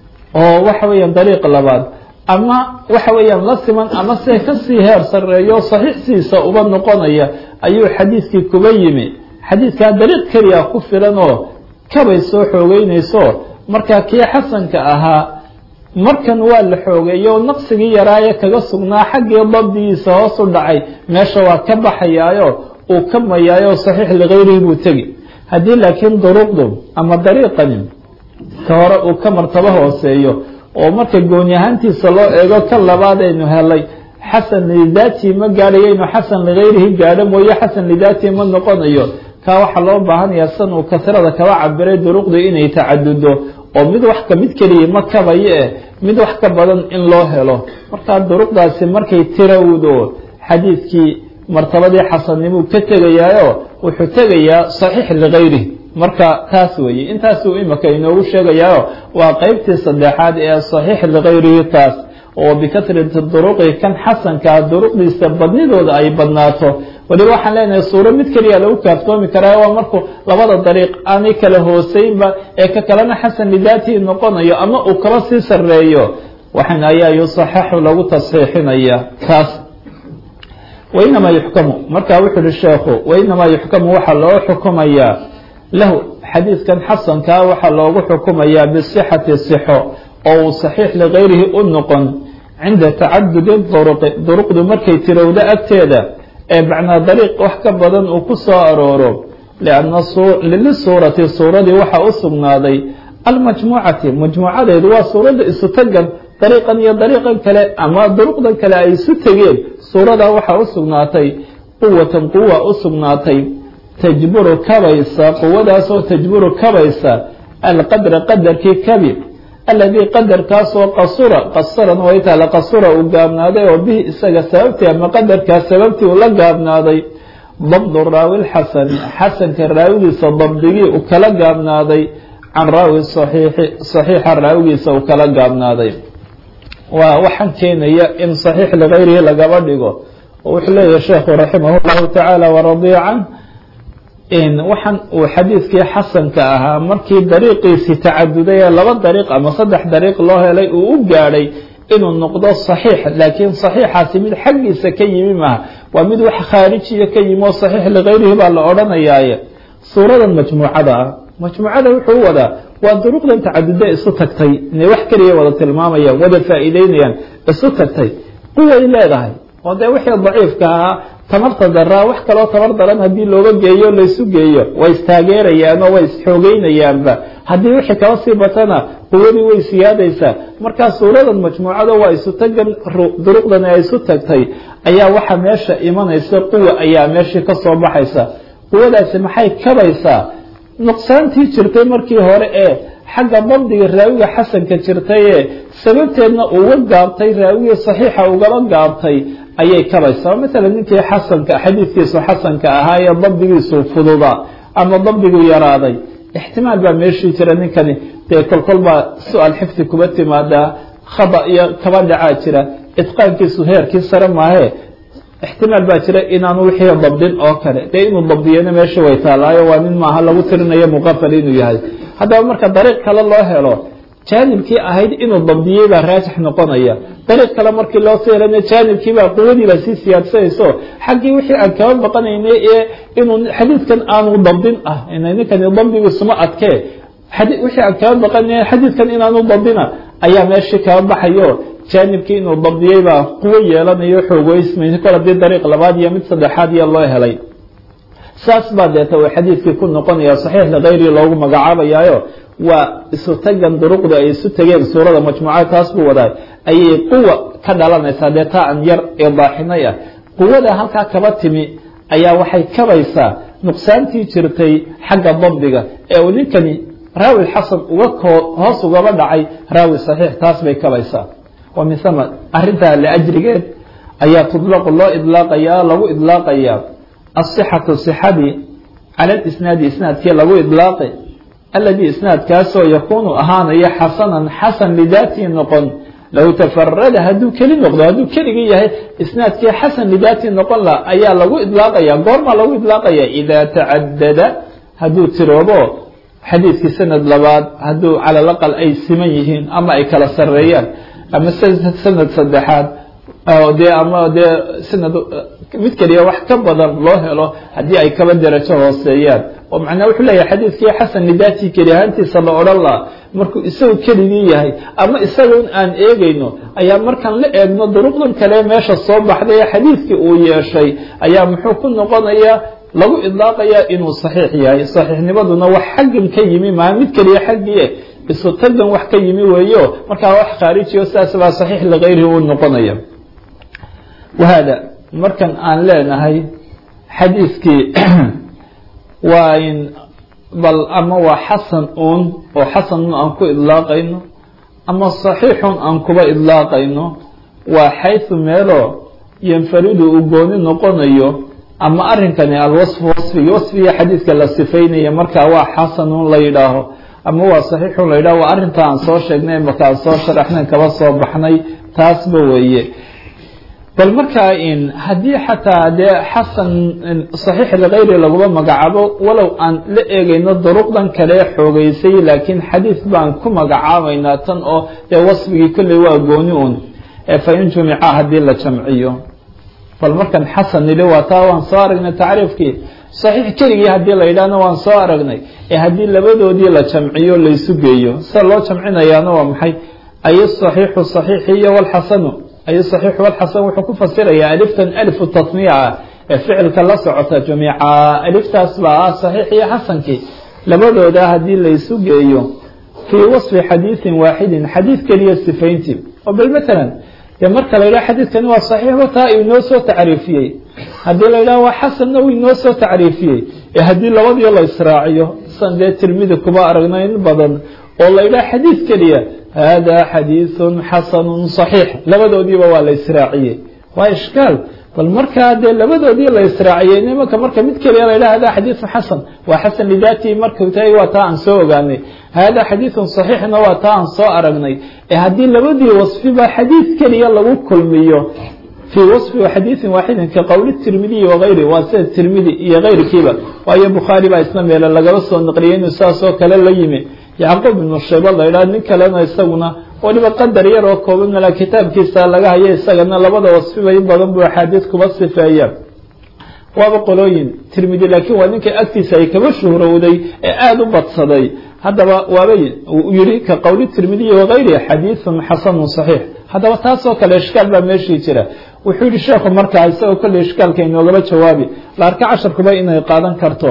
oo waxa weeyaan dariiq labaad ama waxa weeyaan la siman ama se kasii heer sarreeyo saxiixsiisa uba noqonaya ayuu xadiidkii kuba yimi xadiidkaa dariiq keliya ku filan oo kabay soo xoogeynayso markaa kii xasanka ahaa markan waa la xoogeeyo oo naqsigii yaraaye kaga sugnaa xaggii dabdigiisa hoos u dhacay meesha waa ka baxayaayo uu ka mayaayo saxiix ligayrihi buu tegi haddii laakiin duruqdu ama dariiqani ka hore uu ka martabo hooseeyo oo marka gooni ahaantiisa loo eego ka labaad aynu helay xasan lidaatihi ma gaadhayo inuu xasan ligayrihi gaadho mooye xasan lidaatihi ma noqonayo kaa waxaa loo baahanayaa san uu kasrada kaba cabiray duruqdu inay tacadudo oo mid wax ka mid keliya ma kabayo eh mid wax ka badan in loo helo markaa duruqdaasi markay tirawdo xadiidkii martabadii xasannimuu ka tegayaayo wuxuu tegayaa saxiix ligayrihi marka taas weeye intaasuu imika inoogu sheegayaayo waa qeybtii saddexaad ee saxiix ligayrihi taas oo bikasrati duruqi kan xasankaa duruqdiisa badnidooda ay badnaato waliba waxaan leenahay suuro mid keliya lagu kaaftoomi karaa waa markuu labada dariiq aanay kala hooseynba ee ka kalena xasan lidaatihi noqonayo ama uu kaba sii sarreeyo waxan ayaa yusaxaxu lagu tasxiixinaya kaas wainamaa yuxkamu markaa wuxu uhi sheekhu wainamaa yuxkamu waxaa loo xukumayaa lahu xadiidkan xasankaa waxaa loogu xukumayaa bisixati sixo oo uu saxiix ligayrihi u noqon cinda tacadudi duruqi duruqdu markay tirowdo agteeda ee macnaa dariiq wax ka badan uu ku soo arooro lianna lilisuurati suuradii waxaa u sugnaaday almajmuucati majmuucadeedu waa suuradda isutagan dariiqan iyo dariiqan kale ama duruqdan kale ay isu tegeen suuradaa waxaa u sugnaatay quwatan quwa u sugnaatay tajburu kabaysa quwadaasoo tajburu kabaysa alqadra qadarkii kabi aladii qadarkaasoo qasura qasaran way taala qasura uu gaabnaaday oo bihi isaga sababtii ama qadarkaas sababtii uu la gaabnaaday dabdu raawi lxasani xasanka raawigiisa dabdigii uu kala gaabnaaday can raawi saxiixi saxiixa raawigiisa uu kala gaabnaaday waa waxaan keenaya in saxiix ligayrihi lagaba dhigo oo wuxuu leeyahay sheekhu raximah llahu tacaala waradiya can waxaan uu xadiidkii xasanka ahaa markii dariiqiisii tacaduday ee laba dariiq ama saddex dariiq loo helay uu u gaadhay inuu noqdo saxiix laakiin saxiixaasi mid xaggiisa ka yimi maaha waa mid wax khaarijiya ka yimi oo saxiix ligayrihi baa la odhanayaaye suuradan majmuucada ah majmuucada wuxuu wadaa waa duruqdan tacaduda isu tagtay inay wax keliya wada tilmaamayaan wada faa'iideynayaan isu tagtay quway leedahay oo dee wixii daciifka ahaa tamarta daraa wax kaloo tamar daran haddii looga geeyo laysu geeyo way istaageerayaan oo way isxoogeynayaanba haddii wixii kaba sii batana quwadii way siyaadaysaa markaa suuradan majmuucada waa isu tagan duruqdan ay isu tagtay ayaa waxa meesha imanaysa quwa ayaa meeshii ka soo baxaysa quwadaasi maxay kabaysaa nuqsaantii jirtay markii hore ee xagga dabdiga raawiga xasanka jirtay ee sababteedna uga gaabtay raawigii saxiixa ugaba gaabtay ayay kabaysaa maala ninkii xasanka xadiidkiisu xasanka ahaa ee dabdigiisu fududa ama dabdigu yaraaday ixtimaal baa meeshii jira ninkani dee kolkol baa su-aal xifdi kuba timaadaa khada iyo kaba dhacaa jira itqaankiisu heerkii sare maahee ixtimaal baa jira inaanu wixii dabdin oo kale dee inuu dabdiyana meesha way taalaayo waa nin maaha lagu tirinayo muqafal inuu yahay haddaba marka dariiq kale loo helo jaanibkii ahayd inuu dabdiyey baa raajix noqonaya dariiq kale markii loo soo helana jaanibkiibaa quwadiibaa sii siyaadsanayso xaggii wixii aan kaba baqanaynay ee inuu xadiidkan aanu dabdin ah ninkani dabdigiisuma adkee wixii aan kaba baqanay xadiidkan inaanu dabdina ayaa meeshii kaba baxayo jaanibkii inuu dabdiyey baa quwo yeelanayo xoogoysmaysa kol haddii dariiq labaad iyo mid saddexaad iyo loo helay saas baa deeta uu xadiidkii ku noqonaya saxiix ligayri loogu magacaabayaayo waa isu tagan duruqda ay isu tageen suurada majmuucada taas buu wadaay ayay quwa ka dhalanaysaa dee taa aan yar idaaxinay ah quwada halkaa kaba timi ayaa waxay kabaysaa nuqsaantii jirtay xagga dabdiga ee uu ninkani raawi xasan uga hoos ugaba dhacay raawi saxiix taas bay kabaysaa wa min hama arrintaa liajrigeed ayaa tudlaqu loo idlaaqayaa lagu idlaaqayaa asixatu sixadii cala lisnaadi isnaadkii lagu idlaaqi aladii isnaadkaasoo yakuunu ahaanaya xasanan xasan lidaatii noqon low tafarada hadduu keli noqdo hadduu keligii yahay isnaadkii xasan lidaatii noqon la ayaa lagu idlaaqaya goormaa lagu idlaaqaya idaa tacadada hadduu tiroobo xadiidkii sanad labaad hadduu cala laqal ay siman yihiin ama ay kala sareeyaan ama sanad saddexaad dee ama dee sanad mid keliya wax ka badan loo helo haddii ay kaba derajo hooseeyaan oo macnaa wuxuu leeyahay xadiidkii xasan lidaatii keli ahaantiisa la odhan laha markuu isagu keligii yahay ama isaga in aan eegayno ayaa markaan la eegno duruqdan kale meesha soo baxday ee xadiidkii uu yeeshay ayaa muxuu ku noqonayaa lagu idlaaqayaa inuu saxiix yahay saxiixnimaduna wax xaggan ka yimi maa mid keliya xaggii isu tagan wax ka yimi weeyo markaa wax khaarijiyo sidaas baa saxiix ligayrihi uu noqonaya wahada markan aan leenahay xadiidkii waa in bal ama waa xasan uun oo xasanun aan ku idlaaqayno ama saxiixun aan kuba idlaaqayno waa xaysu meelo yanfaridu uu gooni noqonayo ama arrinkani alwasfu wasfigi wasfigii xadiidka la sifaynaya markaa waa xasanun la yidhaaho ama waa saxiixun la yidhaho waa arrinta aan soo sheegnay markaan soo sharaxnayn kaba soo baxnay taasba weeye bal markaa in haddii xataa dee xasan saxiix ligayri laguma magacaabo walow aan la eegayno duruqdan kale xoogeysay laakiin xadiid baan ku magacaabaynaa tan oo dee wasfigii kolley waa gooni un ee fa in jumica haddii la jamciyo bal markan xasan nili waa taa waan soo aragnay tacriifkii saxiix keligii haddii la yidhaahna waan soo aragnay ee haddii labadoodii la jamciyo laysu geeyo sida loo jamcinayaana waa maxay ay saxiixu saxiixiyo walxasanu ay saxiixu walxasan wuxuu ku fasirayaa aliftan alifu tasniica ee ficilka la socota jamiica aliftaas baa ah saxiix iyo xasankii labadooda haddii laysu geeyo fii wasfi xadiidin waaxidin xadiid keliya sifayntii oo bal matalan dee marka la yidhaha xadiidkani waa saxiixba taa inoo soo tacriifiyey haddii la yidhaha waa xasanna uu inoo soo tacriifiyey ee haddii labadii la israaciyo san dee tirmidi kuba aragna in badan oo la yidhaha xadiid keliya hada xadiidun xasanun صaxiix labadoodiiba waa la israaciyey waa ishkaal bal markaa dee labadoodii la israaciyey nimanka marka mid keliya la yidhaha hada xadiidu xasan waa xasan lidaatihi markuu tahay waa taa aan soo ogaanay hada xadiidun صaxiixna waa taa aan soo aragnay ee haddii labadii wasfiba xadiid keliya lagu kulmiyo fii wasfi xadiidin waaxidin ka qowli tirmidiyi wagayri waa sida tirmidi iyo kayrkiiba waayo bukhaari baa isna meele lagaba soo naqliyay inuu saasoo kale la yimi yacquub ibnu shayba la yidhaha nin kalena isaguna waliba qadar yar oo kooban mala kitaabkiisa laga hayo isagana labada wasfiba in badan buu axaadiid kuba sifeeya waaba qolooyin tirmidi laakiin waa ninka agtiisa ay kaba shuhrowday ee aada u badsaday haddaba waaba yihi ka qowli tirmidiyi wagayri xadiidun xasanun صaxiix haddaba taasoo kale ishkaal baa meeshii jira wuxuu yihi sheekhu markaa isagoo kolley ishkaalka inoogaba jawaabi la arka casharkuba inay qaadan karto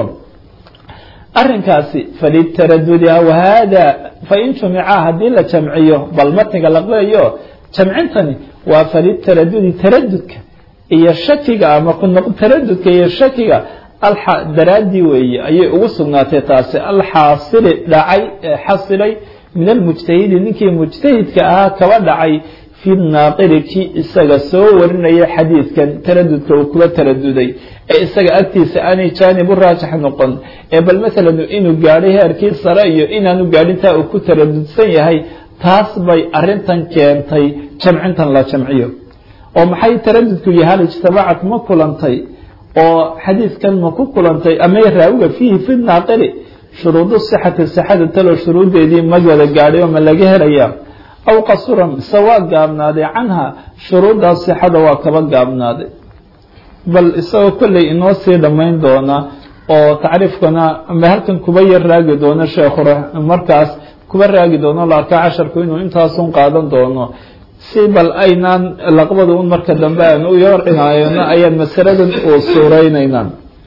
arrinkaasi falitaradudi aw hada fain jumica haddii la jamciyo bal matniga laqleeyo jamcintani waa falitaradudi taradudka iyo shakiga ama taradudka iyo shakiga daraadii weeye ayay ugu sugnaatay taasi alxaasili dhacay xasilay min almujtahidi ninkii mujtahidka ahaa kaba dhacay fi naaqili kii isaga soo warinaya xadiidkan taradudka uu kuba taraduday ee isaga agtiisa aanay jaanib u raajix noqon ee bal masalan inuu gaadhay heerkii sare iyo inaanu gaadhintaa uu ku taradudsan yahay taas bay arintan keentay jamcintan la jamciyo oo maxay taradudku yahay hal ijtamacat ma kulantay oo xadiidkan ma ku kulantay ama raawiga fiihi fi naaqili shuruudu sixati sixada talo shuruuddeedii ma wada gaadhay oo ma laga helaya aw qasuran mise waa gaabnaaday canha shuruuddaas sixada waa kaba gaabnaaday bal isagoo kolley inoo sii dhammayn doona oo tacriifkana ama halkan kuba yar raagi doono sheekhu markaas kuba raagi doono la arkaa casharku inuu intaasun qaadan doono si bal aynaan laqbada un marka dambe aan u yar cinaayano ayaan masaladan uu suureynaynaa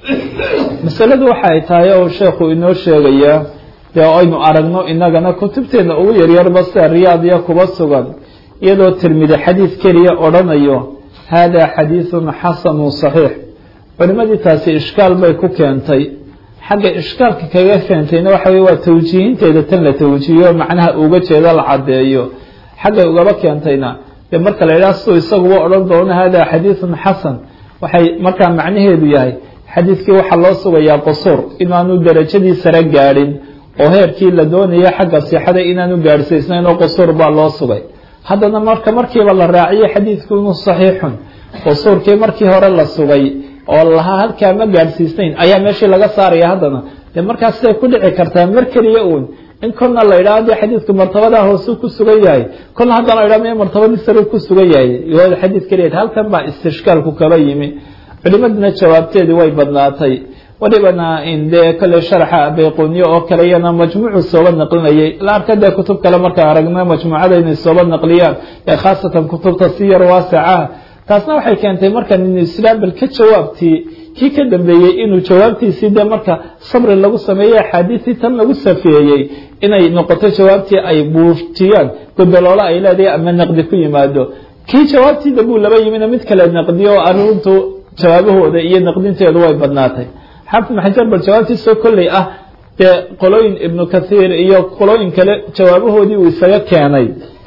masaladu waxa ay tahay oo sheekhu inoo sheegayaa dee aynu aragno inagana kutubteena ugu yaryarba sida riyaadiya kuba sugan iyadoo tirmidi xadiid keliya odhanayo hada xadiidun xasanun صaxiix culimadii taasi ishkaal bay ku keentay xagga ishkaalka kaga keentayna waxa wey waa tawjiihinteeda tan la tawjiihiyo macnaha uga jeedo la caddeeyo xaggay ugaba keentayna dee marka la yidhaha siduu isaguba odhan doono hada xadiidun xasan waxay markaa macnaheedu yahay xadiidkii waxaa loo sugayaa qusuur inaanu darajadii sare gaadhin oo heerkii la doonaya xagga sixada inaanu gaadhsiisnayn oo qusuur baa loo sugay haddana marka markiiba la raaciyo xadiidku inuu saxiixun qusuurkii markii hore la sugay oo lahaa halkaa ma gaadhsiisnayn ayaa meeshii laga saaraya haddana dee markaas siday ku dhici kartaa mar keliya uun in kolna la yidhaha dee xadiidku martabadaa hoosuu ku sugan yahay kolna haddana la yidhaha me martabadii sare ku sugan yahay iyadoo xadiid keliya halkan baa istishkaalku kaba yimi culimaduna jawaabteedii way badnaatay walibana dee kale sharxa bayquniye oo kale iyana majmuucu sooba naqlinayay la arka dee kutub kale markaan aragna majmuucada inay sooba naqliyaan ee khaasatan kutubta si yar waaseca taasna waxay keentay markan inu islaam bal ka jawaabtii kii ka dambeeyey inuu jawaabtiisii dee marka sabri lagu sameeyey axaadiistii tan lagu safeeyey inay noqoto jawaabtii ay buujiyaan godoloola ay leedahay ama naqdi ku yimaado kii jawaabtii dambuu laba yimina mid kale naqdiyo oo arrintu jawaabahooda iyo naqdinteedu way badnaatay xaafid maxajar bal jawaabtiisoo kolley ah dee qolooyin ibnu kathiir iyo qolooyin kale jawaabahoodii uu isaga keenay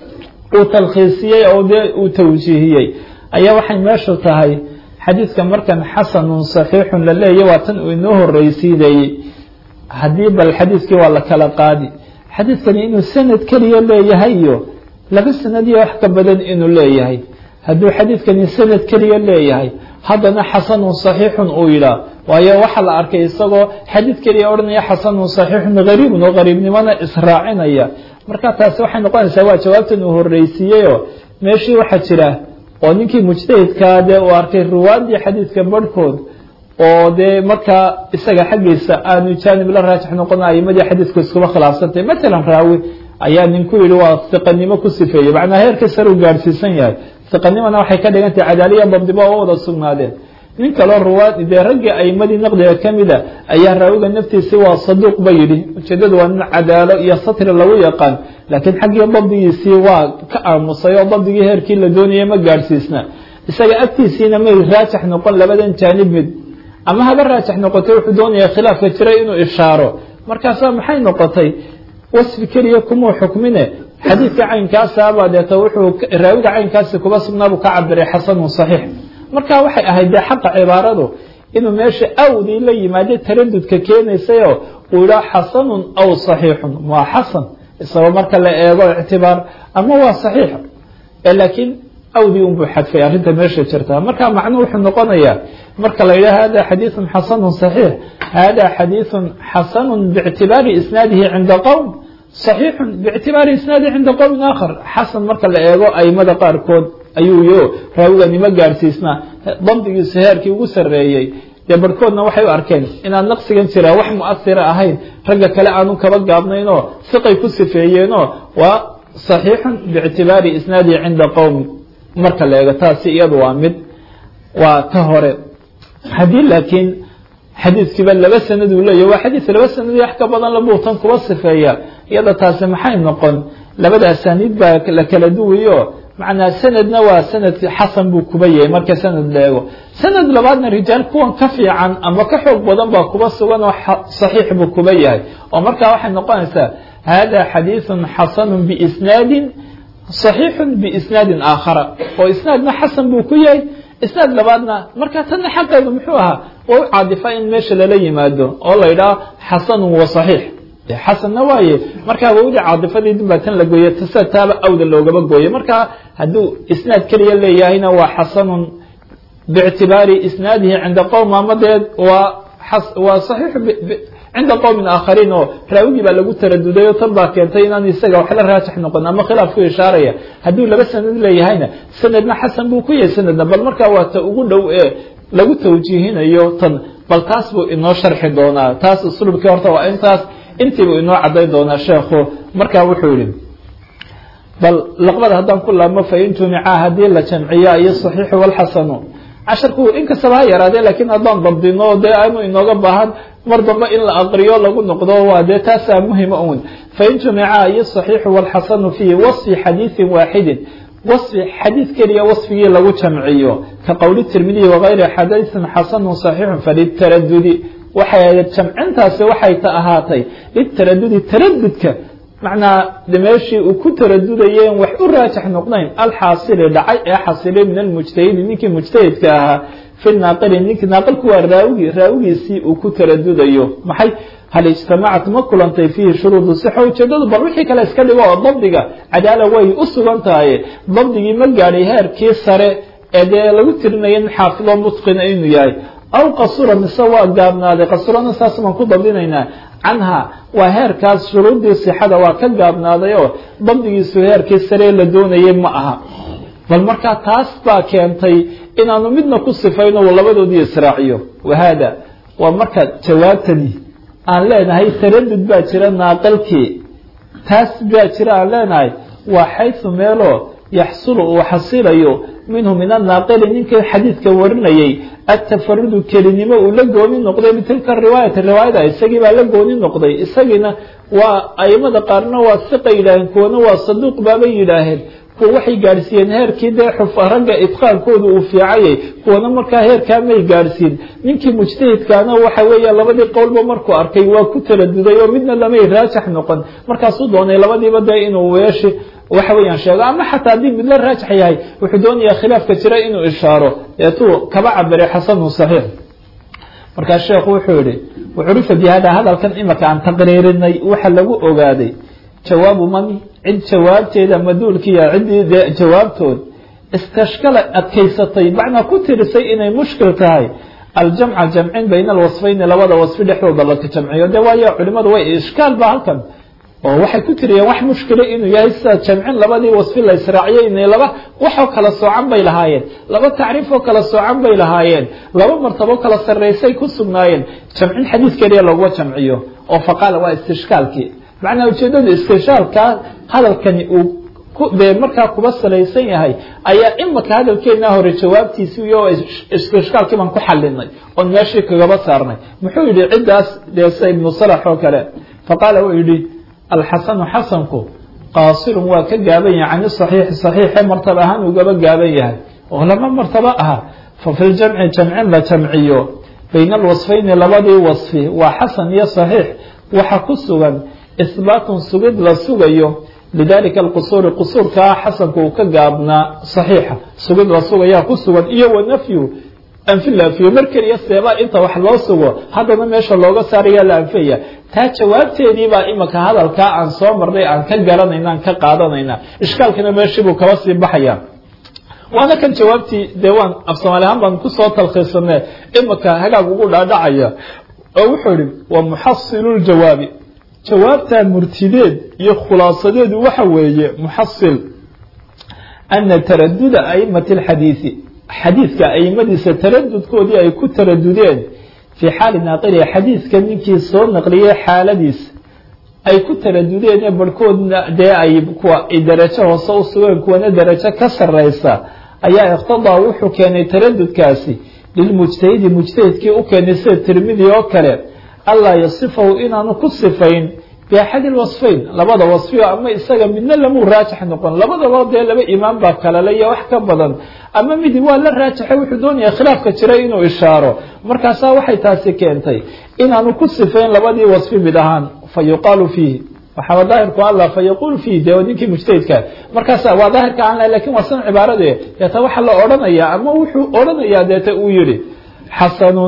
uu talkhiisiyey oo dee uu tawjiihiyey ayaa waxay meeshu tahay xadiidka markan xasanun saxiixun la leeya waa tan uu inoo horreysiinayey haddii bal xadiidkii waa la kala qaadi xadiidkani inuu sanad keliya leeyahay iyo laba sanad iyo wax ka badan inuu leeyahay hadduu xadiidkani sanad keliya leeyahay haddana xasanun saxiixun uu yidhaah waayo waxaa la arkay isagoo xadiid keliya odhanaya xasanun saxiixun gariibun oo gariibnimona israacinaya marka taasi waxay noqonaysaa waa jawaabtan uu horreysiiyeyoo meeshii waxaa jira oo ninkii mujtahidkaa dee uu arkay ruwaadii xadiidka barhkood oo dee markaa isaga xaggiisa aanu jaanib la raajix noqona aimadii xadiidku iskuba khilaafsantay matalan raawi ayaa ninku yihi waa hiqanimo ku sifeeyey macnaa heerka sare uu gaadhsiisan yahay hiqanimona waxay ka dhigantahay cadaaliya dabdiba oo wada sugnaadeen nin kaloo ruwaad dee raggii aimadii naqdiga ka mida ayaa raawiga naftiisi waa saduuq ba yidhi ujeedadu waa nin cadaalo iyo satri lagu yaqaan laakiin xaggii dabdigiisii waa ka aamusay oo dabdigii heerkii la doonayay ma gaadhsiisna isaga agtiisiina may raajax noqon labadan jaanib mid ama haba raajax noqotay wuxuu doonaya khilaafka jiray inuu ishaaro markaasaa maxay noqotay wasfi keliya kumuu xukmine xadiidka caynkaasabaa deeta wuxuu raawiga caynkaasi kuba sugnaabu ka cabiray xasanun saxiix marka waxay ahayd dee xaqa cibaaradu inuu meesha awdii la yimaado taradudka keenaysayoo uu yidhaa xasanun aw saxiixun waa xasan isagoo marka la eego ictibaar ama waa saxiix laakiin awdii unbuu xadfay arrinta meesha jirta marka macnuu wuxuu noqonayaa marka la yidhaha hada xadiiثun xasanu صaxiix hada xadiiثu xasanu bاctibaari isnaadihi cinda qowm صaxiixu bاctibaari isnaadihi cinda qowmin aakhar xasan marka la eego aimada qaarkood ayuu yo raawiganimo gaadhsiisna dabdigiisu heerkii ugu sareeyey dee barhkoodna waxay u arkeen inaan naqsigan jiraa wax muasira ahayn ragga kale aanu kaba gaabnaynoo fiqay ku sifeeyeenoo waa صaxiixu bاctibaari isnaadihi cinda qowmi marka la eego taasi iyadu waa mid waa ka hore haddii laakiin xadiidkiiba laba sanad uu leeyahy waa xadiis laba sanad wax ka badan labuutan kuba sifeeya iyada taasi maxay noqon labada asaaniid baa la kala duwayo macnaa sanadna waa sanad xasan buu kuba yahay marka sanad la eego sanad labaadna rijaal kuwan ka fiican ama ka xoog badan baa kuba sugan oo saxiix buu kuba yahay oo markaa waxay noqonaysaa hada xadiiثu xasanu biisnaadin صaxiixu biisnaadin aakhara oo isnaadna xasan buu ku yahay isnaad labaadna marka tanna xaqeedu muxuu ahaa waa u caadifa in meesha lala yimaado oo la yidhaho xasanu wa صaxiix xasanna waaye markaa wawdi caadifadii dib baa tan la gooye tasa taaba awda loogaba gooye marka hadduu isnaad keliya leeyahayna waa xasanun bاctibaari isnaadihi cinda qowm ama dee waa waa صaxiix cinda qowmin aakhariin oo raawigii baa lagu taraduday oo tan baa keentay inaan isaga wax la raajix noqon ama khilaaf ku ishaaraya hadduu laba sanad leeyahayna sanadna xasan buu ku yahay sanadna bal markaa waa ta ugu dhow ee lagu tawjiihinayo tan bal taas buu inoo sharxi doonaa taas usluubkii horta waa intaas intiibuu inoo caddayn doonaa sheekhu markaa wuxuu yihi bal laqbada haddaan ku laabmo fain jumicaa haddii la jamciya iyo saxiixu walxasanu casharku inkastaba ha yaraadee laakiin haddaan dabdino dee aanu inooga baahan mar dambe in la aqriyo lagu noqdo waa dee taasaa muhima un fain jumica iyo صaxiixu wاlxasanu fii waصfi xadiiثi waaxidin waصfi xadiid keliya waصfigii lagu jamciyo ka qowli tirmidiyi wagayri xadiiثin xasanu صaxiixu falitaradudi waxay jamcintaasi waxay ta ahaatay litaradudi taradudka macnaa meeshii uu ku taradudayeen wax u raajax noqnayn alxaasili dhacay ee xasilay min almujtahidi ninkii mujtahidka ahaa fi naaqili ninkii naaqilku waa raawigi raawigiisii uu ku taradudayo maxay hal ijtamacat ma kulantay fiihi shuruudu sixa ujeedadu bal wixii kale iska dhigo oo dabdiga cadaala way u sugan tahay dabdigii ma gaadhay heerkii sare ee dee lagu tirinaya in xaafido mutqina inuu yahay aw qasura mise waa gaabnaaday qasurana saas baan ku dabdinaynaa canha waa heerkaas shuruuddii sixada waa ka gaabnaaday oo dabdigiisu heerkii saree la doonayay ma aha bal markaa taas baa keentay inaanu midna ku sifayno uu labadoodii israaciyo wahaada waa marka jawaabtani aan leenahay taradud baa jira naaqalkii taas baa jira aan leenahay waa xaysu meeloo yaxsulu uu xasilayo minhu min annaaqili ninkii xadiidka warinayay atafarudu kelinimo uu la gooni noqday bitilka riwaayati riwaayada isagii baa la gooni noqday isagiina waa aimada qaarna waa siqa yidhaaheen kuwana waa saduuq baabay yidhaaheen kuwa waxay gaadhsiiyeen heerkii dee xuf ragga idqaankooda uu fiicayay kuwana markaa heerkaa may gaadhsiin ninkii mujtahidkaana waxa weeya labadii qowlba markuu arkay waa ku taladuday oo midna lamay raajax noqon markaasuu doonay labadiiba dee inuu weeshi waxa weeyaan sheego ama xataa haddii mid la raajax yahay wuxuu doonayaa khilaafka jira inuu ishaaro deetuu kaba cabiray xasanu saxiix markaa sheekhu wuxuu yihi wacurifa bi hada hadalkan imaka aan taqriirinay waxa lagu ogaaday jawaabu man cid jawaabteeda maduulkiya ciddii dee jawaabtood istashkala adkaysatay macnaa ku tirisay inay mushkil tahay aljamca jamcin bayna alwasfayni labada wasfi dhexdooda laka jamciyo de waayo culimadu way ishkaal ba halkan oo waxay ku tiriyeen wax mushkila inuu yahay sida jamcin labadii wasfi la israaciyay inay laba waxoo kala soocan bay lahaayeen laba tacriifoo kala soocan bay lahaayeen laba martabo kala sarraysay ku sugnaayeen jamcin xadiid keliya laguma jamciyo oo faqaala waa istishkaalkii macnaa ujeedada istishaalkaa hadalkani uu dee markaa kuba salaysan yahay ayaa imaka hadalkeennaa hore jawaabtiisi iyo ishkaalkii baan ku xalinay oon meeshii kagaba saarnay muxuu yidhi ciddaas dee sida ibnu salax oo kale faqaala wuu yidhi alxasanu xasanku qaasirun waa ka gaaban yahay cani saxiixi saxiixe martaba ahaan ugaba gaaban yahay oo lama martaba aha fa fi ljamci jamcin la jamciyo bayna alwasfayni labadii wasfi waa xasan iyo saxiix waxa ku sugan ihbaatun sugid la sugayo lidalika alqusuuri qusuurkaa xasanku uu ka gaabnaa saxiixa sugid la sugayaa ku sugan iyo wanafyu anfi la anfiyo mar keliya seebaa inta wax loo sugo haddana meesha looga saaraya la anfiyaya taa jawaabteedii baa imika hadalkaa aan soo marnay aan ka garanayna aan ka qaadanayna ishkaalkina meeshiibuu kaba sii baxaya waana kan jawaabtii dee waan af soomaali ahaan baan kusoo talkhiisane imika hagaag ugu dhaadhacaya oo wuxuu yihi wa muxasilu ljawaabi jawaabtaa murtideed iyo khulaasadeedu waxa weeye muxasil ana taraduda aimati alxadiidi xadiidka aimadiisa taradudkoodii ay ku taradudeen fii xaali naaqiliha xadiidka ninkii soo naqliyey xaaladiisa ay ku taradudeen ee barhkoodna dee ay kuwa darajo hoose u sugeen kuwana darajo ka sareysa ayaa iqtadaa wuxuu keenay taradudkaasi lilmujtahidi mujtahidkii u keenay sida tirmidi oo kale allaa yasifahu inaanu ku sifayn biaxadi lwasfayn labada wasfiyo ama isaga midna lamuu raajix noqon labadaba dee laba imaam baa kalale iyo wax ka badan ama midi waa la raajaxay wuxuu doonaya khilaafka jiray inuu ishaaro markaasaa waxay taasi keentay inaanu ku sifayn labadii wasfi mid ahaan fa yuqaalu fiihi waxaaba daahirku alla fa yaquul fiihi dee ninkii mujtahidka markaas waa daahirka aan lahay lakin waa san cibaarade deeta waxaa la odhanayaa ama wuxuu odhanayaa deeta uu yihi xasanun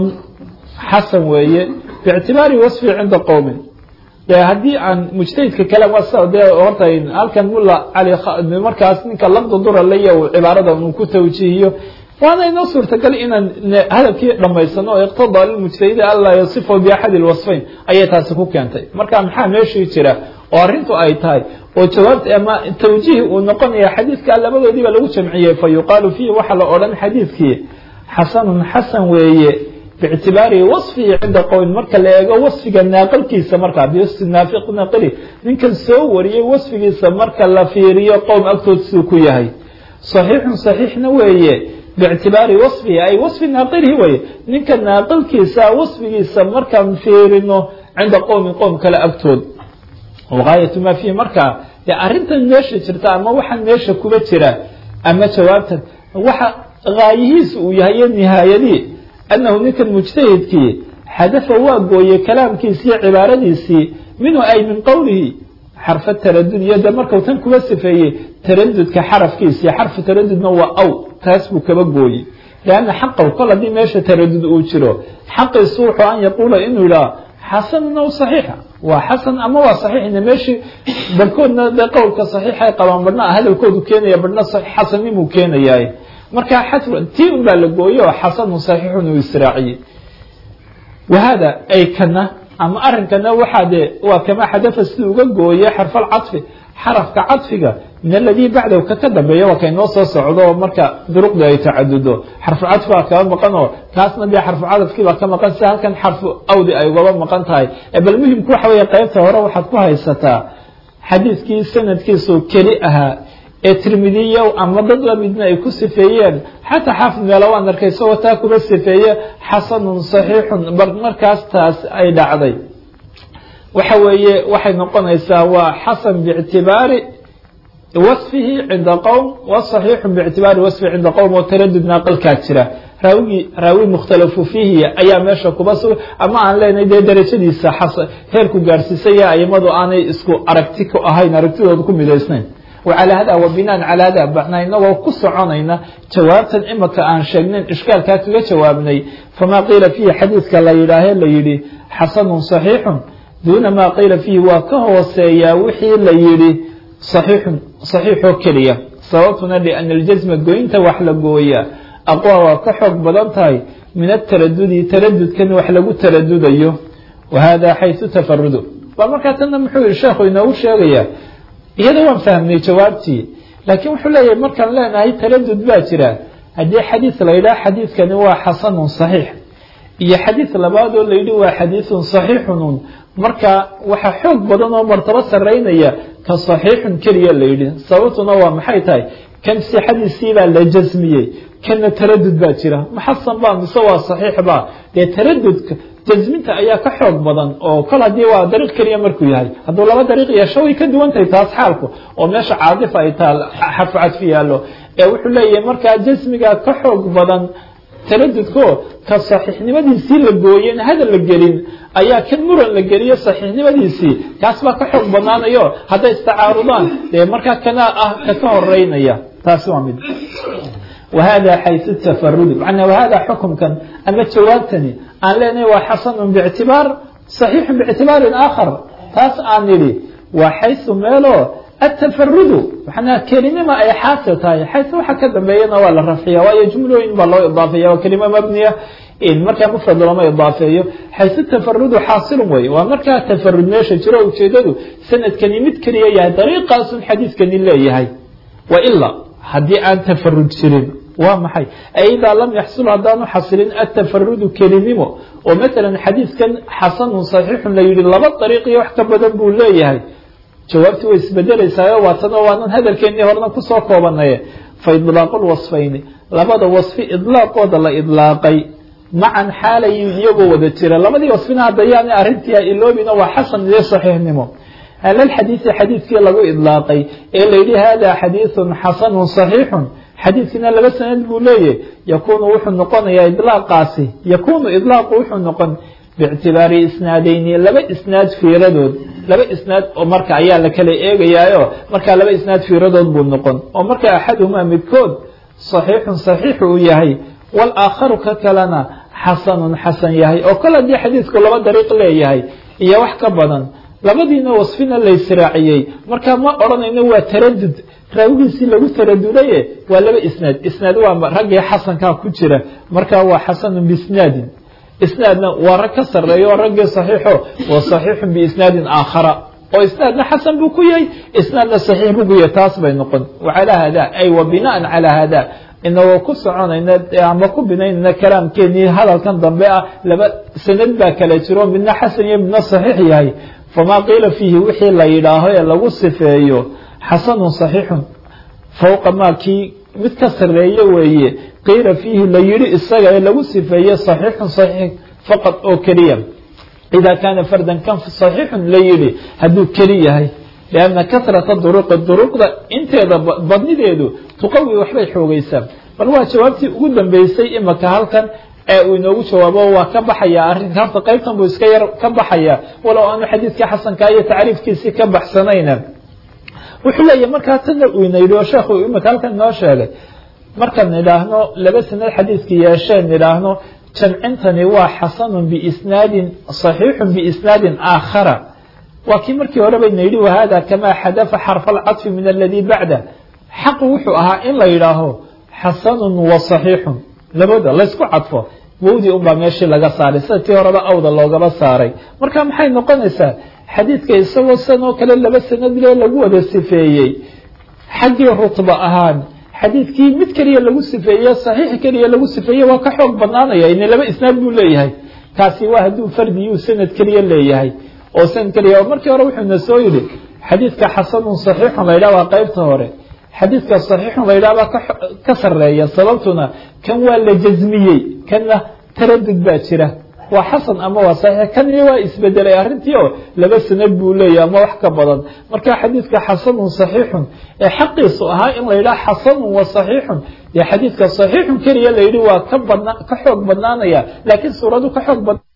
xasan weeye biictibaari wasfi cinda qowmin de haddii aan mujtahidka kale de horta halkan mulla cali markaas ninka lafda duralaya uu cibaarada uu ku tawjiihiyo waana inoo suurtagal inaan hadalkii dhamaysano oo iqtadaa lilmujtahidi anlaa yasifahu biaxadi lwasfayn ayay taasi ku keentay marka maxaa meeshii jira oo arrintu ay tahay oo jawaabta ama tawjiih uu noqonaya xadiidka labadoodiiba lagu jamciyey fa yuqaalu fiihi waxaa la odhan xadiidkii xasanun xasan weeye biictibaari wasfihi cinda qowmin marka la eego wasfiga naaqalkiisa markaa biwasfi naafiq naaqili ninkan soo wariyey wasfigiisa marka la fiiriyo qowm agtood siduu ku yahay saxiixun saxiixna weeye biictibaari wasfihi ay wasfi naaqilihi weye ninka naaqilkiisa wasfigiisa markaan fiirino cinda qowmin qowm kale agtood gaayatu maa fiihi markaa dee arrintan meesha jirta ama waxaan meesha kuba jira ama jawaabtan waxa gaayihiisa uu yahay iyo nihaayadii annahu ninkan mujtahidkii xadafa waa gooyey kalaamkiisi iyo cibaaradiisii minhu ay min qowlihi xarfa taradud iyo de markau tan kuba sifeeyey taradudka xarafkiisii xarfu taradudna waa aw taas buu kaba gooyey lianna xaqaw kol haddii meesha taradud uu jiro xaqiisu wuxuu an yaquula inuu yidhaha xasanun aw saxiixa waa xasan ama waa saxiixna meeshii barkoodna de qowlka saxiixay qabaan badhna hadalkoodu keenaya badhna xasanimuu keenayaay marka tii un baa la gooye oo xasanun saxiixun uu israaciyey wahada ay kana ama arinkana waxaa de waa kama xadafa siduu uga gooye xarfalcadfi xarafka cadfiga min aladii bacdahu ka ka dambeeya waa kaynoo soo socdo marka duruqda ay tacadudo xarfucadfi baa kaba maqan oo kaasna dee xarfucadafkii baa ka maqan si halkan xarfu awdi ay ugaba maqan tahay bal muhimku waxa weeye qeybta hore waxaad ku haysataa xadiidkii sanadkiisu keli ahaa ee tirmidiya ama dad lamidna ay ku sifeeyeen xataa xaafid meelo waan arkay isagoo taa kuba sifeeye xasanun saxiixun markaas taas ay dhacday waxa weeye waxay noqonaysaa waa xasan biictibaari wasfihi cinda qowm wa saxiixun biictibaari wasfihi cinda qowm oo taradud naaqalkaa jira raawigii raawi mukhtalafu fiihi ayaa meesha kuba suga ama aan leenahay dee darajadiisa heerku gaarsiisaya aimadu aanay isku aragti ku ahayn aragtidooda ku midaysnayn wacalى hada wa binaan calى hada bacna inagoo ku soconayna jawaabtan imika aan sheegnayn ishkaalkaa kaga jawaabnay famaa qiila fiihi xadiidka la yidhaahe la yidhi xasanun صaxiixun duuna maa qiila fiihi waa ka hooseeyaa wixii la yidhi صaxiixun صaxiixoo keliya sababtuna liana اljasma goynta wax la gooyaa aqwa waa ka xoog badan tahay min ataradudi taradudkan wax lagu taradudayo wa hada xayثu tafarudu bal markaa tana muxuu yihi sheekhu inoogu sheegaya iyada waan fahmnay jawaabtii laakiin wuxuu leeyahay markaan leenahay taradud baa jira haddii xadiid la yidhaha xadiidkani waa xasanun saxiix iyo xadiid labaad oo layidhi waa xadiidun saxiixun marka waxaa xoog badan oo martabo saraynaya ka saxiixun keliya layidhi sababtuna waa maxay tahay kan sixadiisiibaa la jasmiyey kana taradud baa jira maxasan baa mise waa saxiix baa dee taradudka jasminta ayaa ka xoog badan oo kol haddii waa dariiq keliya markuu yahay hadduu laba dariiq yeesho way ka duwan tahay taas xaalku oo meesha caadifa ay taal xarfu cadfi yaallo ee wuxuu leeyahay markaa jasmigaa ka xoog badan taradudko ka saxiixnimadiisii la gooyen hadal la gelin ayaa kan muran la geliyo saxiixnimadiisii kaas baa ka xoog badnaanayo hadday istacaarudaan dee markaa kana ah ka ka horeynaya taasi waa mid wahada xaysu tafarudi manaa wahada xukumkan ama jawaabtani aan leenahay waa xasanun bictibaar saxiixun biictibaarin aakhar taas aan nidhi waa xaysu meelo atafarudu manaa kelinima ay xaasil tahay xaysu waxa ka dambeeyana waa la rafciya waayo jumlooyin baa loo idaafeeya waa kelima mabniya markaa mufrad looma idaafeeyo xaysu tafarudu xaasilun wey waa markaa tafarud meesha jiro ujeedadu sanadkani mid keliya yahay dariiqaasun xadiidkani leeyahay waila haddii aan tafarud jirin waa maxay idaa lam yaxsul haddaanu xasilin atafarudu kelinimo oo maalan xadiidkan xasanun saxiixun la yihi laba dariiq iyo wax ka badan buu leeyahay jawaabtii way isbedelaysaao waatana waanan hadalkeennii horena kusoo koobanaye fa idlaaqu lwasfayni labada wasfi idlaaqooda la idlaaqay macan xaalayin iyagoo wada jira labadii wasfina haddayaana arrintii iloobina waa xasan iyo saxiixnimo halalxadiidi xadiidkii lagu idlaaqay ee layidhi hada xadiidun xasanun saxiixun xadiidkiina laba sanad buu leeyahy yakunu wuxuu noqonayaa idlaaqaasi yakunu idlaaqu wuxuu noqon biictibaari isnaadeyni laba isnaad fiiradood laba isnaad oo marka ayaa la kala eegayaayo markaa laba isnaad fiiradood buu noqon oo marka axaduhumaa midkood saxiixun saxiixu uu yahay walaakharu ka kalena xasanun xasan yahay oo kol haddii xadiidku laba dariiq leeyahay iyo wax ka badan labadiina wasfina laysraaciyey markaa ma odhanayno waa taradud raawigiisii lagu taradudaye waa laba isnaad isnaad waa raggii xasankaa ku jira markaa waa xasanun biisnaadin isnaadna waa rag ka sareeyo oo raggii saxiixo wa saxiixun biisnaadin aakhara oo isnaadna xasan buu ku yahay isnaadna saxiix buu ku yahay taas bay noqon wacalaa hada ay wa binaan calaa hada inagoo ku soconayna ama ku binaynayna kalaamkeenii hadalkan dambe ah laba sanad baa kala jiro midna xasan iyo midna saxiix yahay famaa qiila fiihi wixii la yidhaaho ee lagu sifeeyo xasanun saxiixun fowqa maa kii mid ka sareeye weeye qiila fiihi la yidhi isaga ee lagu sifeeye saxiixun saxiix faqad oo keliya idaa kaana fardan kan saxiixun la yidhi hadduu keli yahay lianna kasrata duruqi duruqda inteeda badnideedu tuqawi waxbay xoogaysaa bal waa jawaabtii ugu dambeysay imaka halkan ee uu inoogu jawaabo waa ka baxaya arrinka horta qaybtan buu iska yar ka baxaya walow aanu xadiidkii xasankaa iyo tacriifkiisii ka baxsanayna wuxuu leeyahy markaa tana uu ina yidhi oo sheekhu imika halkan inoo sheegay markaan nidhaahno laba sanad xadiidkii yeesheen nidhaahno jamcintani waa xasanun biisnaadin saxiixun biisnaadin aakhara waa kii markii hore bayna yidhi wahada kamaa xadafa xarfa alcadfi min aladii bacda xaqu wuxuu ahaa in la yidhaaho xasanun wa saxiixun labada laysku cadfo wowdii unbaa meeshii laga saaray sida tii horeba awda loogaba saaray marka maxay noqonaysaa xadiidka isagoo san oo kale laba sanadle lagu wada sifeeyey xaggii rutba ahaan xadiidkii mid keliya lagu sifeeye saxiix keliya lagu sifeeye waa ka xoog badnaanaya ina laba isnaad buu leeyahay kaasi waa hadduu fardiyuu sanad keliya leeyahay oo sanad keliya oo markii hore wuxuuna soo yidhi xadiidka xasanun saxiixun la ydhaha waa qaybta hore xadiidka saxiixun la ydhaha baa ka sareeya sababtuna kan waa la jasmiyey kanna taradud baa jira waa xasan ama waa saxiix kan iyo waa isbedelay arrintii oo laba sanad buu leeyahy ama wax ka badan marka xadiidka xasanun saxiixun ee xaqiisu ahaa in la yidhaha xasanun wa saxiixun dee xadiidka saxiixun keliya la yidhi waa ka badna ka xoog badnaanaya laakiin suuradu ka xoog bad